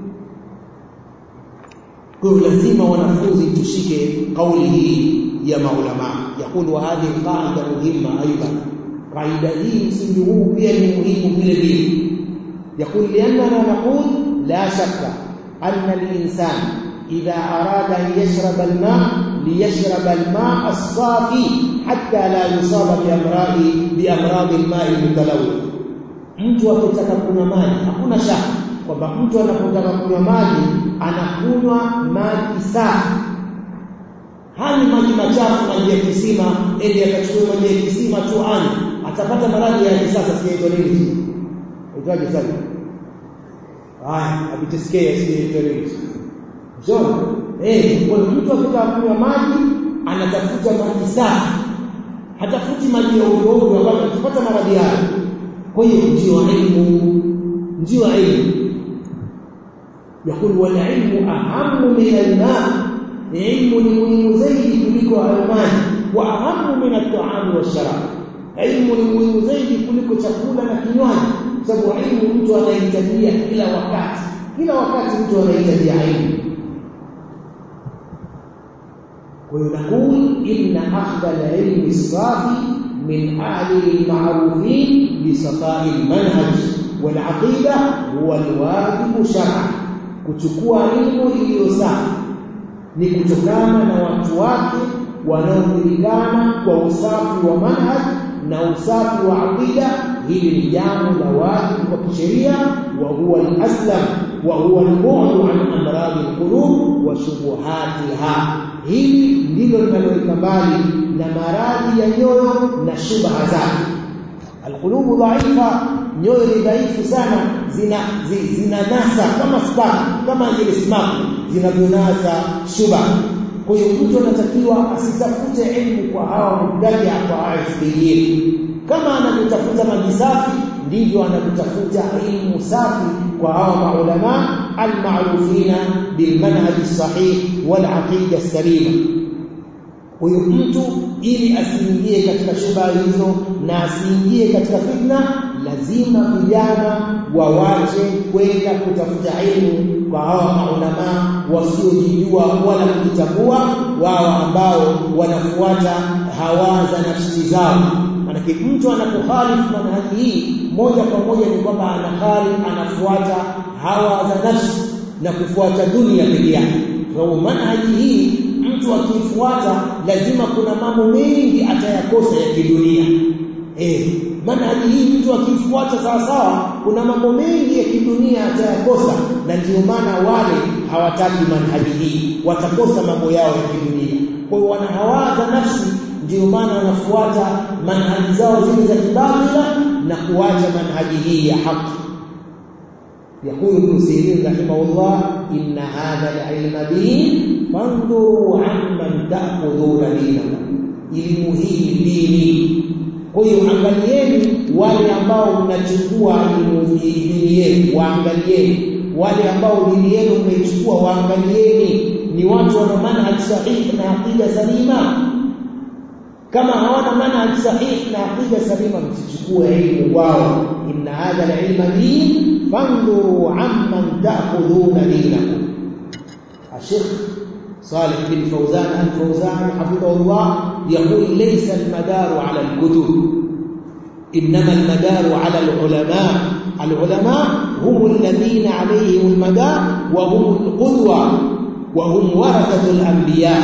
[SPEAKER 1] kwa lazima wanafunzi tushike kauli hii ya maulama yakulu hadhihi qaida muhimma aidan qaida hii msingi huu pia ni muhimu vile vile yakul liannana naqul la shakka anna al-insan idha arada an yashraba al-ma liyashraba al-ma as-safi hatta la yusaba bi amradi bi amradi al-ma'i al-mutalawwith mtu akitaka kunywa maji hakuna shaka kwamba mtu anapotaka kunywa maji anakunywa maji safi hani maji machafu maji ya kisima ende akachukue maji ya kisima tu ani atapata maradhi ya kisasa siyaitwa nini itaje sasa haya abitisikia siyaitwa nini Njoo. Eh, kwa mtu akitaka kunywa maji anatafuta maji safi. Hatafuti maji ya udongo ambayo atapata maradhi hayo. Kwa hiyo ndio elimu, ndio elimu. يقول والعلم أهم من الماء علم muhimu zaidi kuliko maji wa ahamu min at-ta'am wash-sharab ilmu ni muhimu zaidi kuliko chakula na kinywaji sababu ilmu mtu anahitajia kila wakati kila wakati mtu anahitajia ilmu ويقول إن أخذ العلم الصافي من أهل المعروفين بصفاء المنهج والعقيدة هو الواجب شرعا kuchukua elimu iliyo safi ni kutokana na watu wake wanaojulikana kwa usafi wa manhaj na usafi wa aqida hili ni jambo la wajibu kwa kisheria wa huwa al-aslam wa huwa al-bu'd an amrad al-qulub wa shubuhatiha hili ndilo linaloweka mbali na maradhi ya nyoyo na shubha zake alqulubu dhaifa nyoyo ni dhaifu sana zina zina nasa kama spark kama ile spark zinavyonasa shubha kwa hiyo mtu anatakiwa asitafute elimu kwa hawa mubtadia kwa asbiyin kama anavyotafuta maji safi ndivyo anavyotafuta elimu safi kwa hawa maulama almarufina bilmanhaj sahih wal aqida salima huyo mtu ili asiingie katika shubha hizo na asiingie katika fitna lazima vijana wawache kwenda kutafuta elimu kwa hawa maulama wasiojijua wala kujitambua wao ambao wanafuata hawa za nafsi zao manake mtu anapokhalifu manhaji hii moja kwa moja ni kwamba anakhalifu anafuata hawa za nafsi na kufuata dunia pekee yake sababu manhaji hii mtu akifuata lazima kuna mambo mengi atayakosa ya kidunia eh manhaji hii mtu akifuata sawa sawa kuna mambo mengi ya kidunia atayakosa na ndio maana wale hawataki manhaji hii watakosa mambo yao ya kidunia kwa hiyo wanahawaza nafsi ndio maana wanafuata manhaji zao zile za kibatila na kuacha manhaji hii ya haki يقول ابن سيرين رحمه الله إن هذا العلم دين فانظروا عمن تأخذون دينكم elimu hii dini kwa hiyo angalieni wale ambao mnachukua elimu dini yenu waangalieni wale ambao dini yenu mmeichukua waangalieni ni watu wana manhaj sahihi na aqida salima kama hawana manhaj sahihi na aqida salima msichukue elimu kwao inna hadha alilma din fanduru amman ta'khuduna dinakum الشيخ صالح بن فوزان الفوزان حفظه الله يقول ليس المدار على الكتب إنما المدار على العلماء العلماء هم الذين عليهم المدار وهم القدوة وهم ورثة الأنبياء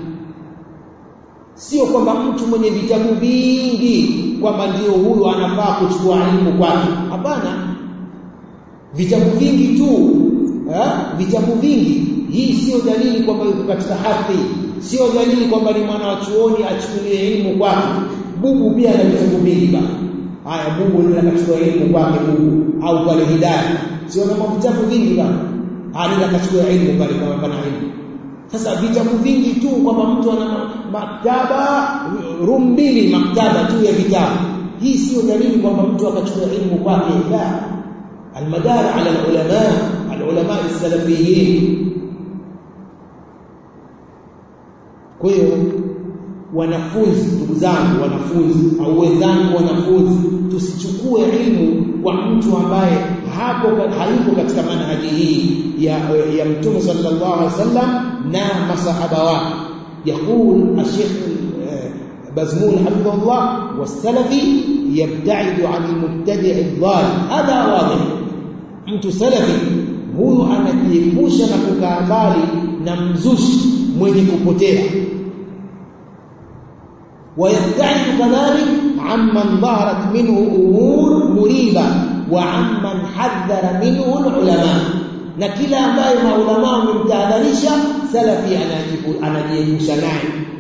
[SPEAKER 1] sio kwamba mtu mwenye vitabu vingi kwamba ndio huyo anafaa kuchukua elimu kwake hapana vitabu vingi tu eh? vitabu vingi hii sio dalili kwamba yuko katika haki sio dalili kwamba ni mwana wa chuoni achukulie elimu kwake bubu pia ana vitabu vingi bana haya bubu ndio anachukua elimu kwake bubu au pale hidayah sio na vitabu vingi bana anaenda akachukua elimu pale kama pana elimu sasa vitabu vingi tu kwamba mtu ana maktaba room mbili maktaba tu ya vitabu hii sio dalili kwamba mtu akachukua elimu kwake la المدار على العلماء العلماء السلفيين kwa hiyo wanafunzi ndugu zangu wanafunzi au wenzangu wanafunzi tusichukue elimu kwa mtu ambaye hapo hayuko katika manhaji hii ya, ya mtume sallallahu alaihi wasallam na masahaba wake يقول الشيخ بزمول حفظه الله والسلفي يبتعد عن المبتدع الضال هذا واضح mtu salafi huyu anajiepusha na kukaa mbali na mzushi mwenye kupotea ويبتعد كذلك عمن ظهرت منه امور مريبه وعمن حذر منه العلماء na kila ambaye maulama wamemtahadharisha salafi anajiepusha naye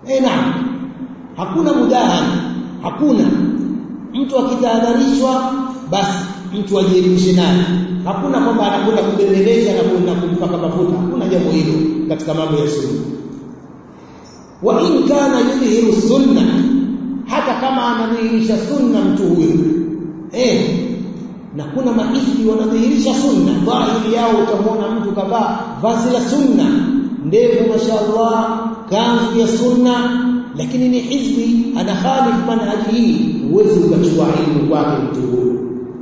[SPEAKER 1] eh naam hakuna mudahana hakuna mtu akitahadharishwa basi mtu ajielimishe naye hakuna kwamba anakwenda kubembeleza na kwenda kumpaka mafuta hakuna jambo hilo katika mambo ya sunna wa in kana yudhihiru sunna hata kama anadhihirisha sunna mtu huyo eh na kuna maisbi wanadhihirisha sunna dhahiri yao utamwona mtu kavaa vazi la sunna ndevu mashaallah kanzu ya sunna lakini ni hizbi ana khalif manhaji hii huwezi ukachukua ilmu kwake mtu huyo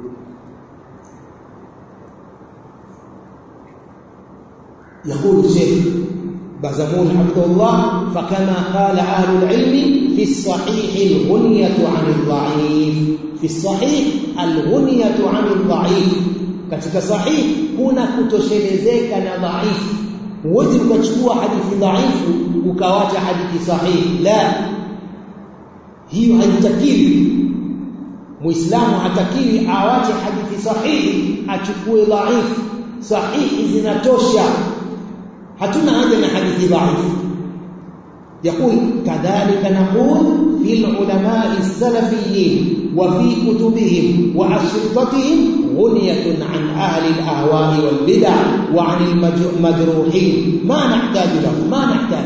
[SPEAKER 1] يقول الشيخ بازمون حفظه الله فكما قال أهل العلم في الصحيح الغنية عن الضعيف في الصحيح الغنية عن الضعيف katika sahih kuna kutoshelezeka na dhaifu huwezi ukachukua hadithi dhaifu ukawacha hadithi sahihi la hiyo haitakiwi muislamu hatakiwi awache hadithi sahihi achukue dhaifu sahihi zinatosha hatuna haja na hadithi dhaifu يقول كذلك نقول في العلماء السلفيين وفي كتبهم وأشرطتهم غنية عن أهل الأهواء والبدع وعن المجروحين ما نحتاج له ما نحتاج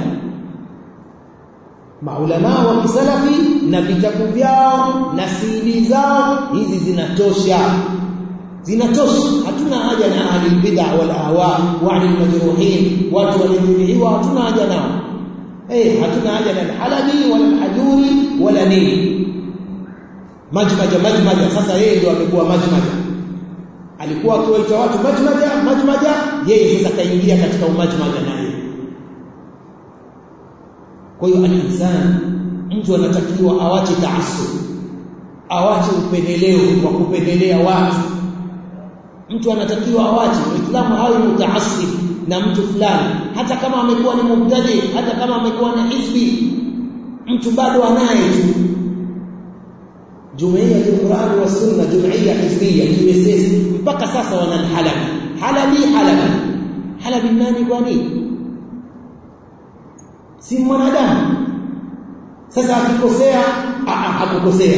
[SPEAKER 1] maulama wa kisalafi na vitabu vyao na siri zao hizi zinatosha zinatosha hatuna haja na ahli bid'a wal ahwa wa ahli majruhin watu waliojeruhiwa hatuna haja nao eh hatuna haja na halabi wala hajuri wala nini majmaja majmaja sasa yeye ndio amekuwa majmaja alikuwa akiwaita watu majmaja majmaja yeye sasa kaingia katika umajmaja naye kwa hiyo al-insan mtu anatakiwa awache taassub awache upendeleo wa kupendelea watu mtu anatakiwa awache muislamu hawe mutaassib na mtu fulani hata kama amekuwa ni mubtadi hata kama amekuwa na hizbi mtu bado anaye tu jumuiya ya Qur'an wa Sunna jumuiya hizbiyya JSS mpaka sasa wana halabi halabi halabi halabi nani kwa nini si mwanadamu sasa akikosea hakukosea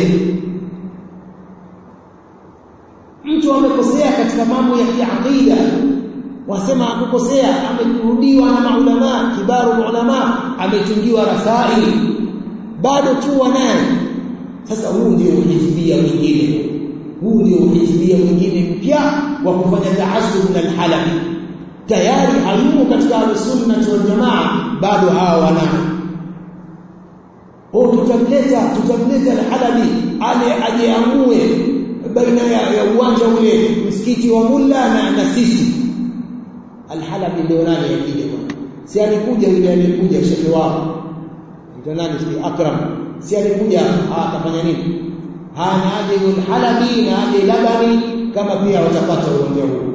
[SPEAKER 1] mtu amekosea katika mambo ya kiaqida wasema hakukosea amerudiwa na maulama kibaru ulama ametungiwa rasaili bado tu wanaye sasa huu ndio uhizbia mwingine huu ndio uhizbia mwingine mpya wa kufanya taasub na alhalabi tayari hayumo katika al-sunna wal jamaa bado hawa wanao oh tutamleta tutamleta al-halabi ale ajeamue baina ya, ya uwanja ule msikiti wa mulla na, na sisi al-halabi ndio nani akija si alikuja yule alikuja shekhi wao ndio nani si akram si alikuja akafanya nini hana aje al-halabi na aje labani kama pia watapata uwanja huu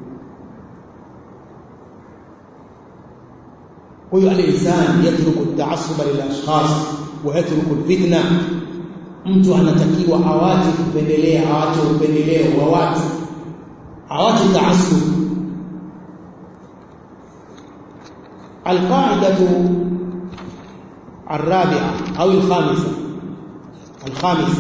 [SPEAKER 1] kwa hiyo al-insan yatruku at-ta'assub lil-ashkhas wa yatruku al-fitna mtu anatakiwa awache kupendelea awache upendeleo wa watu awache ta'assub القاعده الرابعه او الخامسه الخامسه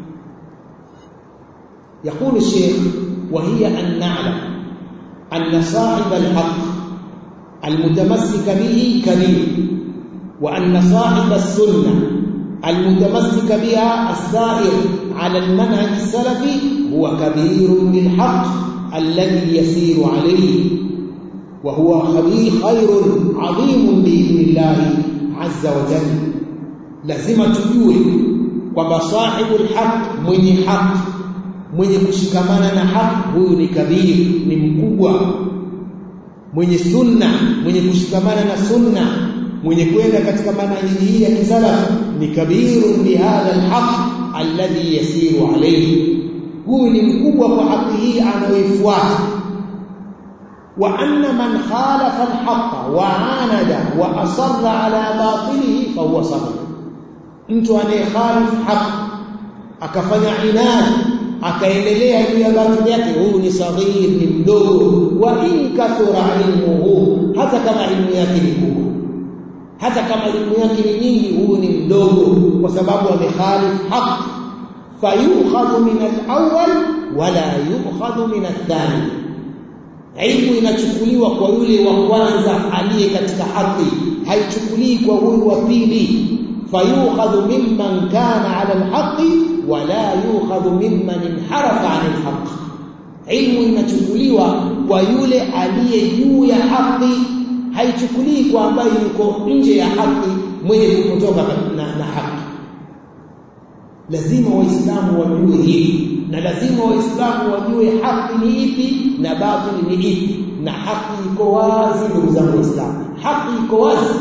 [SPEAKER 1] يقول الشيخ وهي ان نعلم ان صاحب الحق المتمسك به كبير وأن صاحب السنة المتمسك بها السائر على المنهج السلفي هو كبير بالحق الذي يسير عليه وهو خبير خير عظيم بإذن الله عز وجل lazima tujue kwamba sahibu alhaq mwenye haki mwenye kushikamana na haki huyu ni kabiri ni mkubwa mwenye sunna mwenye kushikamana na sunna mwenye kwenda katika manhaji hii ya kisalaf ni kabirun bihadha alhaq alladhi yasiru alayhi huyu ni mkubwa kwa haki hii anayoifuata wa anna man khalafa alhaq wa anada wa asarra ala batilihi fa huwa sabir mtu anayekhalif haq akafanya inadi akaendelea juu ya batili yake huyu ni saghir ni mdogo wa in kathura ilmuhu hata kama ilmu yake ni kubwa hata kama elimu yake ni nyingi huyu ni mdogo kwa sababu amekhalif haq fayukhadhu min al-awwal wala yukhadhu min ath-thani ilmu inachukuliwa kwa yule wa kwanza aliye katika haki haichukulii kwa huyu wa pili fayukhadhu mimman kana ala al-haqqi wala yukhadhu mimman inharafa 'an al-haqq ilmu inachukuliwa kwa yule aliye juu ya haki haichukulii kwa ambaye yuko nje ya haki mwenye kupotoka na, na haki lazima waislamu wajue hili na lazima waislamu wajue haki ni ipi na batili ni ipi na haki iko wazi ndugu zangu waislamu haki iko wazi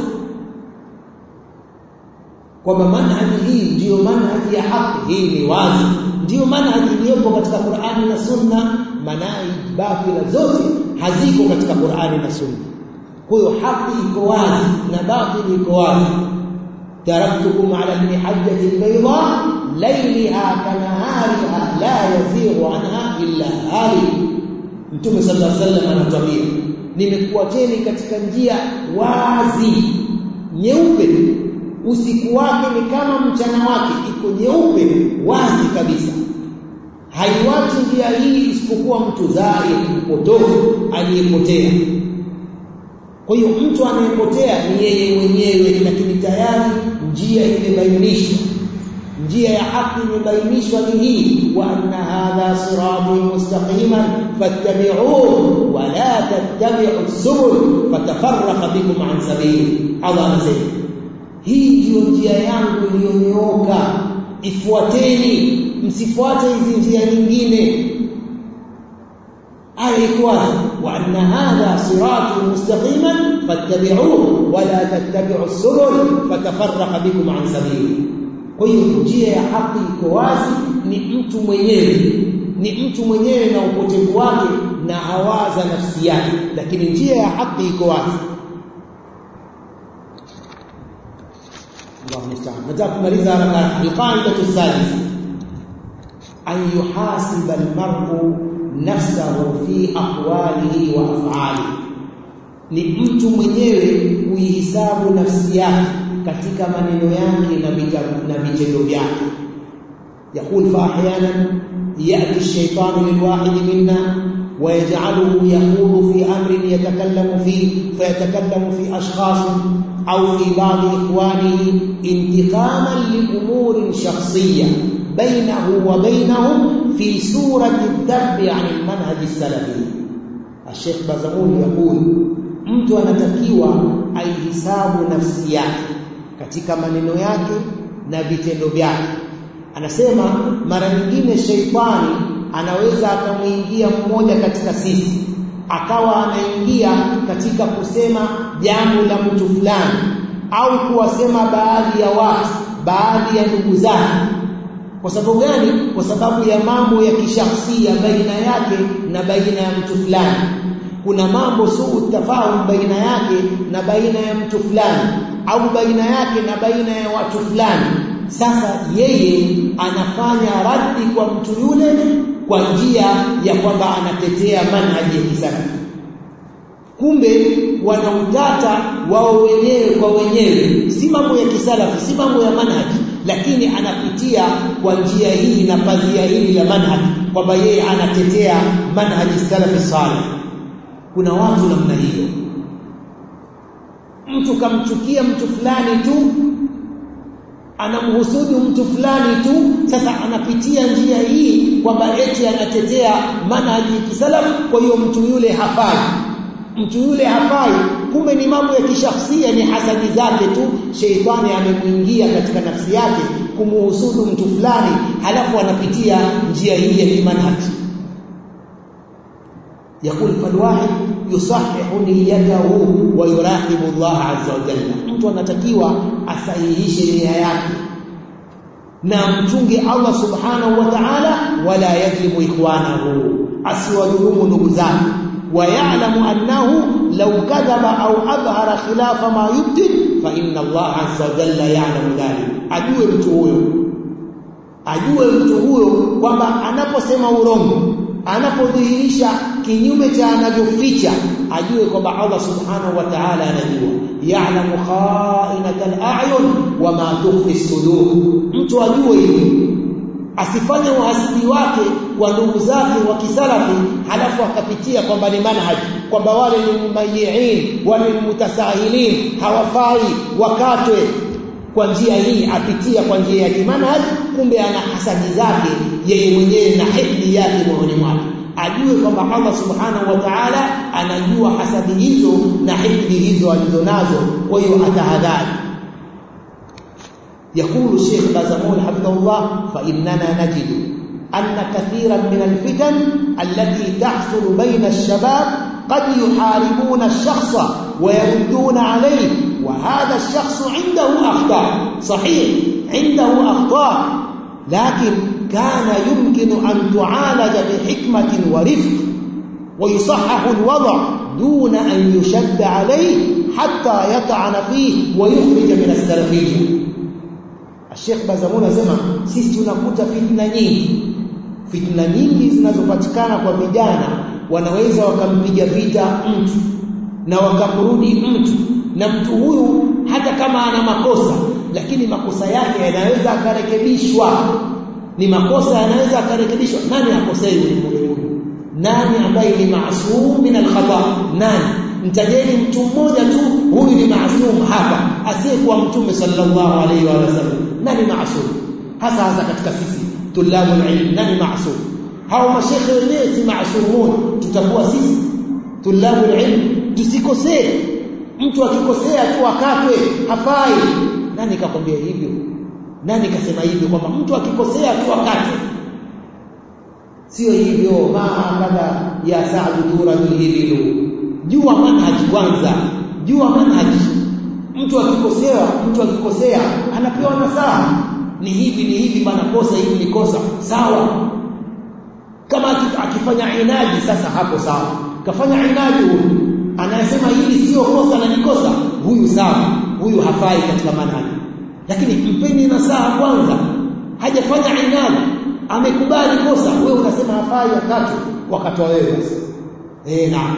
[SPEAKER 1] kwamba manhaji hii ndiyo manhaji ya haki hii ni wazi ndiyo manhaji iliyopo katika Qur'ani na Sunna manai batila zote haziko katika Qur'ani na Sunna kwa hiyo haki iko wazi na batili iko wazi taraktukum ala al-mihajjati al-bayda layliha kanahariha la yazighu anha illa halik Mtume sallallahu alaihi wasallam anatuambia nimekuacheni katika njia wazi nyeupe usiku wake ni kama mchana wake iko nyeupe wazi kabisa haiwachi njia hii isipokuwa mtu dhai mpotofu aliyepotea kwa hiyo mtu anayepotea ni yeye mwenyewe lakini tayari njia imebainishwa njia ya haki imebainishwa ni hii wa anna hadha sirati mustaqiman fattabi'uhu wa la tattabi'u subul fatafarraqa bikum an sabili Allah anasema hii ndiyo njia yangu iliyonyooka ifuateni msifuate hizi njia nyingine aya iko wazi wa anna hadha sirati mustaqiman fattabi'uhu wa la tattabi'u subul fatafarraqa bikum an sabili kwa hiyo njia ya haki iko wazi ni mtu mwenyewe ni mtu mwenyewe na upotevu wake na hawaza nafsi yake lakini njia ya haki iko wazi الله المستعان nataka kumaliza haraka alqaidatu sadisa an yuhasiba almar'u nafsahu fi aqwalihi wa af'alihi ni mtu mwenyewe kuihisabu nafsi yake katika maneno yake na vitendo vyake يقول فاحيانا ياتي الشيطان للواحد منا ويجعله يخوض في امر يتكلم فيه فيتكلم في اشخاص أو في بعض إخوانه انتقاما لأمور شخصية بينه وبينهم في سورة الذب عن المنهج السلفي الشيخ بازمون يقول mtu anatakiwa aihisabu nafsi yake katika maneno yake na vitendo vyake anasema mara nyingine sheitani anaweza akamwingia mmoja katika sisi akawa anaingia katika kusema jambo la mtu fulani au kuwasema baadhi ya watu baadhi ya ndugu zake kwa sababu gani kwa sababu ya mambo ya kishakhsia baina yake na baina ya mtu fulani kuna mambo suu tafahum baina yake na baina ya mtu fulani au baina yake na baina ya watu fulani sasa yeye anafanya raddi kwa mtu yule kwa njia ya kwamba anatetea manhaji ya kisalafi kumbe wanautata wao wenyewe kwa wenyewe si mambo ya kisalafi si mambo ya manhaji lakini anapitia kwa njia hii na pazia hili la manhaji kwamba yeye anatetea manhaji salafi salih kuna watu namna hiyo mtu kamchukia mtu fulani tu anamhusudu mtu fulani tu sasa anapitia njia hii kwamba eti anatetea manhaji ya kisalafu kwa hiyo mtu yule hafai mtu yule hafai kumbe ni mambo ya kishakhsia ni hasadi zake tu sheitani amemwingia katika nafsi yake kumuhusudu mtu fulani halafu anapitia njia hii ya kimanhaji يقول فالواحد يصحح نيته ويراقب الله عز وجل mtu anatakiwa asahihishe nia yake na mchunge Allah subhanahu wa ta'ala wala yadhlimu ikhwanahu asiwadhulumu ndugu zake ويعلم أنه لو كذب أو أظهر خلاف ما يبدل فإن الله عز وجل يعلم ذلك ajue mtu huyo ajue mtu huyo kwamba anaposema urongo anapodhihirisha kinyume cha anavyoficha ajue kwamba Allah subhanahu wa ta'ala anajua ya'lamu kha'inatal a'yun wa ma tukhfi sudur mtu ajue hivi asifanye uhasidi wake kwa ndugu zake wa kisalafi halafu akapitia kwamba ni manhaji kwamba wale ni mumayyi'in wale ni mutasahilin hawafai wakatwe kwa njia hii apitia kwa njia ya kimanhaj kumbe ana hasadi zake yeye mwenyewe na hikdi yake moyoni mwake ajue kwamba Allah subhanahu wa ta'ala anajua hasadi hizo na hikdi hizo alizonazo kwa hiyo atahadhari يقول الشيخ بازمول حفظه الله فإننا نجد أن كثيرا من الفتن التي تحصل بين الشباب قد يحاربون الشخص ويردون عليه وهذا الشخص عنده أخطاء صحيح عنده أخطاء لكن كان يمكن أن تعالج بحكمة ورفق ويصحح الوضع دون أن يشد عليه حتى يطعن فيه ويخرج من السلفية Sheikh Bazamuni anasema sisi tunakuta fitna nyingi fitna nyingi zinazopatikana kwa vijana wanaweza wakampiga vita mtu na wakamrudi mtu na mtu huyu hata kama ana makosa lakini makosa yake yanaweza akarekebishwa ni makosa yanaweza akarekebishwa nani akosei huyu nani ambaye ni maasum min alkhata nani mtajeni mtu mmoja tu huyu ni maasum hapa asiyekuwa mtume sallallahu alaihi wa sallam nani maasum hasa hasa katika sisi tulabu ilm nani maasum hao mashekhe wenyewe si maasumun tutakuwa sisi tulabu ilm tusikosee mtu akikosea tu akatwe hafai nani kakwambia hivyo nani kasema hivyo kwamba mtu akikosea tu akatwe sio hivyo maakadha ya sa'du turajul hibilu jua manhaji kwanza jua manhaji mtu akikosea mtu akikosea anapewa nasaha ni hivi ni hivi bana kosa hili ni kosa sawa kama akifanya inaji sasa hapo sawa kafanya inaji huyu anayesema hili sio kosa na ni kosa huyu sawa huyu hafai katika manhaji lakini mpeni nasaha kwanza hajafanya inaji amekubali kosa wewe unasema hafai wakati wakati wewe basi eh naam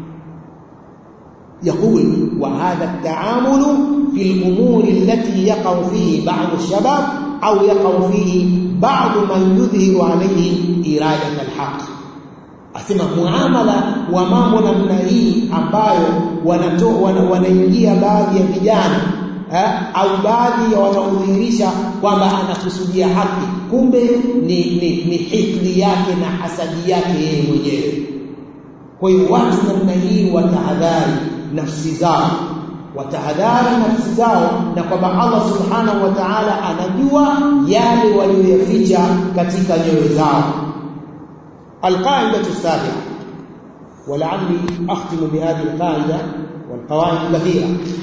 [SPEAKER 1] يقول وهذا التعامل في الأمور التي يقع فيه بعض الشباب أو يقع فيه بعض من يظهر عليه إرادة الحق asema muamala wa mambo namna hii ambayo wanaingia baadhi ya vijana eh, au baadhi ya wanaodhihirisha kwamba anakusudia haki kumbe ni, ni, ni hikdi yake na hasadi yake yeye mwenyewe kwa hiyo watu namna hii watahadhari nafsi zao watahadhari nafsi zao na kwamba Allah subhanahu wa ta'ala anajua yale walioyaficha katika nyoyo zao القاعدة السابعة ولعلي أختم بهذه القاعدة والقواعد كثيرة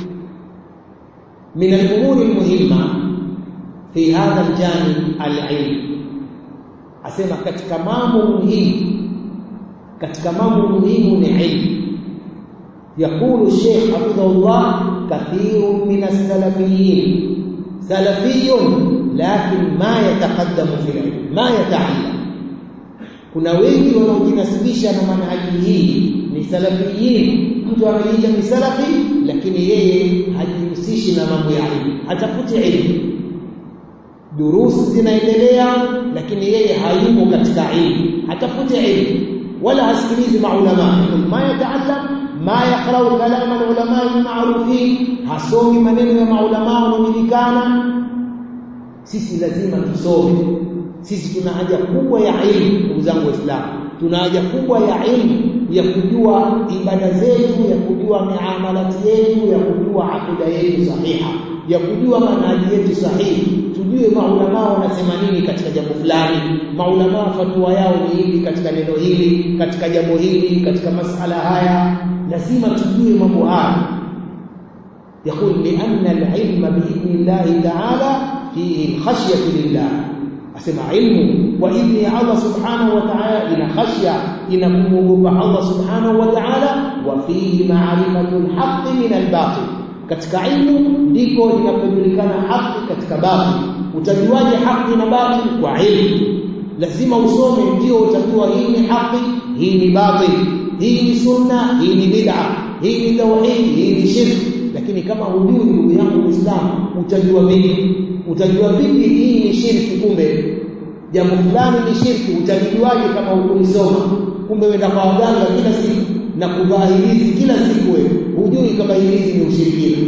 [SPEAKER 1] من الأمور المهمة في هذا الجانب العلم أسمى katika mambo muhimu katika mambo muhimu ni ilmu يقول الشيخ حفظه الله كثير من السلفيين سلفي لكن ما يتقدم في العلم ما يتعلم kuna wengi wanaojinasibisha na manhaji hii ni salafiyin mtu anajiita ni salafi lakini yeye hajihusishi na mambo ya ilmu hatafuti ilmu durusi zinaendelea lakini yeye hayumo katika ilmu hatafuti ilmu wala hasikilizi maulama ma yataallam ma yaqra'u kalam alulama almarufin hasomi maneno ya maulama wanaojulikana sisi lazima tusome sisi tuna haja kubwa ya ilmu ndugu zangu waislamu tuna haja kubwa ya ilmu ya kujua ibada zetu ya kujua miamalati yetu ya kujua akida yetu sahiha ya kujua manhaji yetu sahihi tujue maulama wanasema nini katika jambo fulani maulama fatwa yao ni hivi katika neno hili katika jambo hili katika masala haya lazima tujue mambo haya يقول لأن العلم بإذن الله تعالى فيه الخشية لله asema ilmu wa idni Allah subhanahu wa ta'ala ina khashya ina kumwogopa Allah subhanahu wa ta'ala wa fihi ma'rifatul haqqi min al-batil katika ilmu ndiko inapojulikana haki katika batil utajuaje haki na batil kwa ilmu lazima usome ndio utajua hii ni haki hii ni batil hii ni sunna hii ni bid'a hii ni tauhid hii ni shirki lakini kama hujui ndugu yangu Muislamu utajua vipi utajua vipi hii ni shirki kumbe jambo fulani ni shirki utajuaje kama ukulisoma kumbe wenda kwa waganga kila siku na kuvaa hilizi kila siku wewe hujui kama hilizi ni ushirikina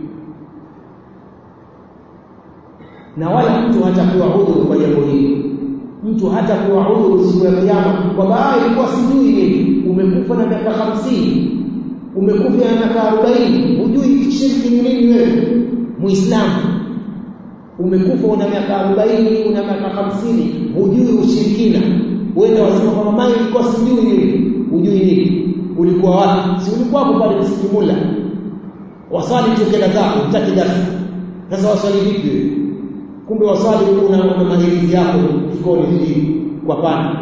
[SPEAKER 1] na wala mtu hatakuwa udhuru kwa jambo hili mtu hatakuwa udhuru siku ya kiyama kwa baadhi ilikuwa sijui nini umekufa na miaka hamsini umekufa na miaka arobaini hujui shirki ni nini wewe muislamu umekufa una miaka arobaini una miaka hamsini hujui ushirikina wewe wasema kwamba mimi nilikuwa sijui nini hujui nini ulikuwa wapi si ulikuwa hapo pale msikimula wasali tokela zako utaki darasa sasa wasali vipi wewe kumbe wasali una una mahirizi yako mfukoni hivi kwa pana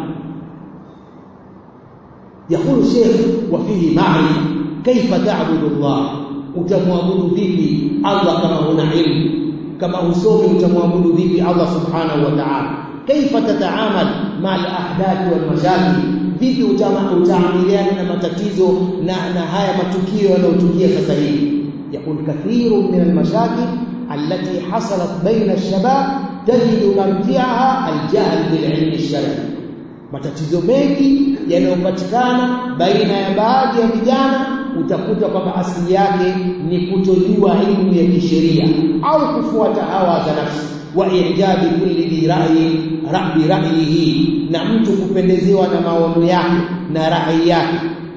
[SPEAKER 1] يقول الشيخ وفيه معرفة كيف تعبد الله utamwabudu vipi Allah kama una ilmu kama usomi utamwabudu vipi Allah subhanahu wa ta'ala kaifa tataamal ma al-ahdath wal mashakil vipi utaamiliana na matatizo na na haya matukio yanayotukia sasa hivi yakun kathiru min al-mashakil التي حصلت بين الشباب تجد مرجعها الجهل بالعلم الشرعي matatizo mengi yanayopatikana baina ya baadhi ya vijana utakuta kwamba asili yake ni kutojua elimu ya kisheria au kufuata hawa za nafsi wa ijabi kulli dhi ra'yi rabbi ra'yihi na mtu kupendezewa na maono yake na rai yake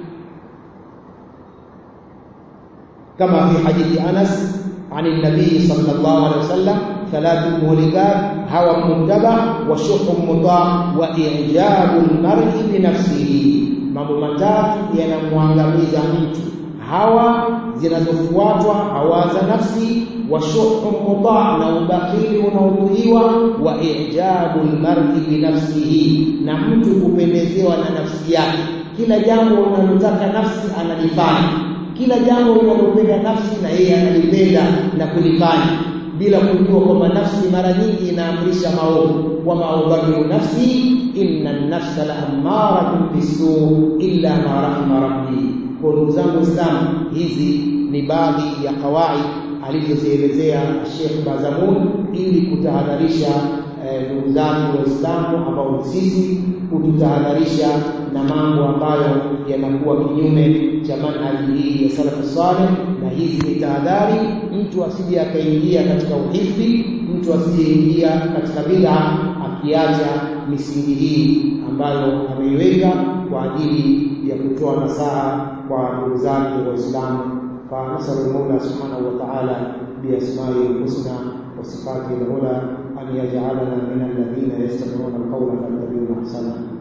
[SPEAKER 1] kama fi hadithi Anas عن النبي صلى الله عليه وسلم ثلاث مهلكات هوى متبع وشح مطاع واعجاب المرء بنفسه mambo matatu yanamwangamiza mtu hawa zinazofuatwa hawa za nafsi wa shuhu mutaa na ubakili unaotuiwa wa ijabu almar'i bi nafsihi na mtu kupendezewa na nafsi yake kila jambo unalotaka nafsi analifanya kila jambo linalopenda nafsi na yeye analipenda na kulifanya bila kujua kwamba nafsi mara nyingi inaamrisha maovu wa maubadilu nafsi inna an-nafsa la ammaratun bisu illa ma rahima rabbi kwa ndugu zangu Waislamu hizi ni baadhi ya kawaid alizozielezea Sheikh Bazamun ili kutahadharisha ndugu eh, zangu Waislamu ambao sisi kututahadharisha na mambo ambayo yanakuwa kinyume cha manhaji hii ya salafu saleh, na hizi ni tahadhari, mtu asije akaingia katika uhifi, mtu asijeingia katika bid'a akiacha misingi hii ambayo ameiweka kwa ajili ya kutoa nasaha kwa ndugu zake Waislamu. فنسأل المولى سبحانه وتعالى بأسمائه الحسنى وصفاته العلى أن يجعلنا من الذين يستمعون القول فيتبعون أحسنه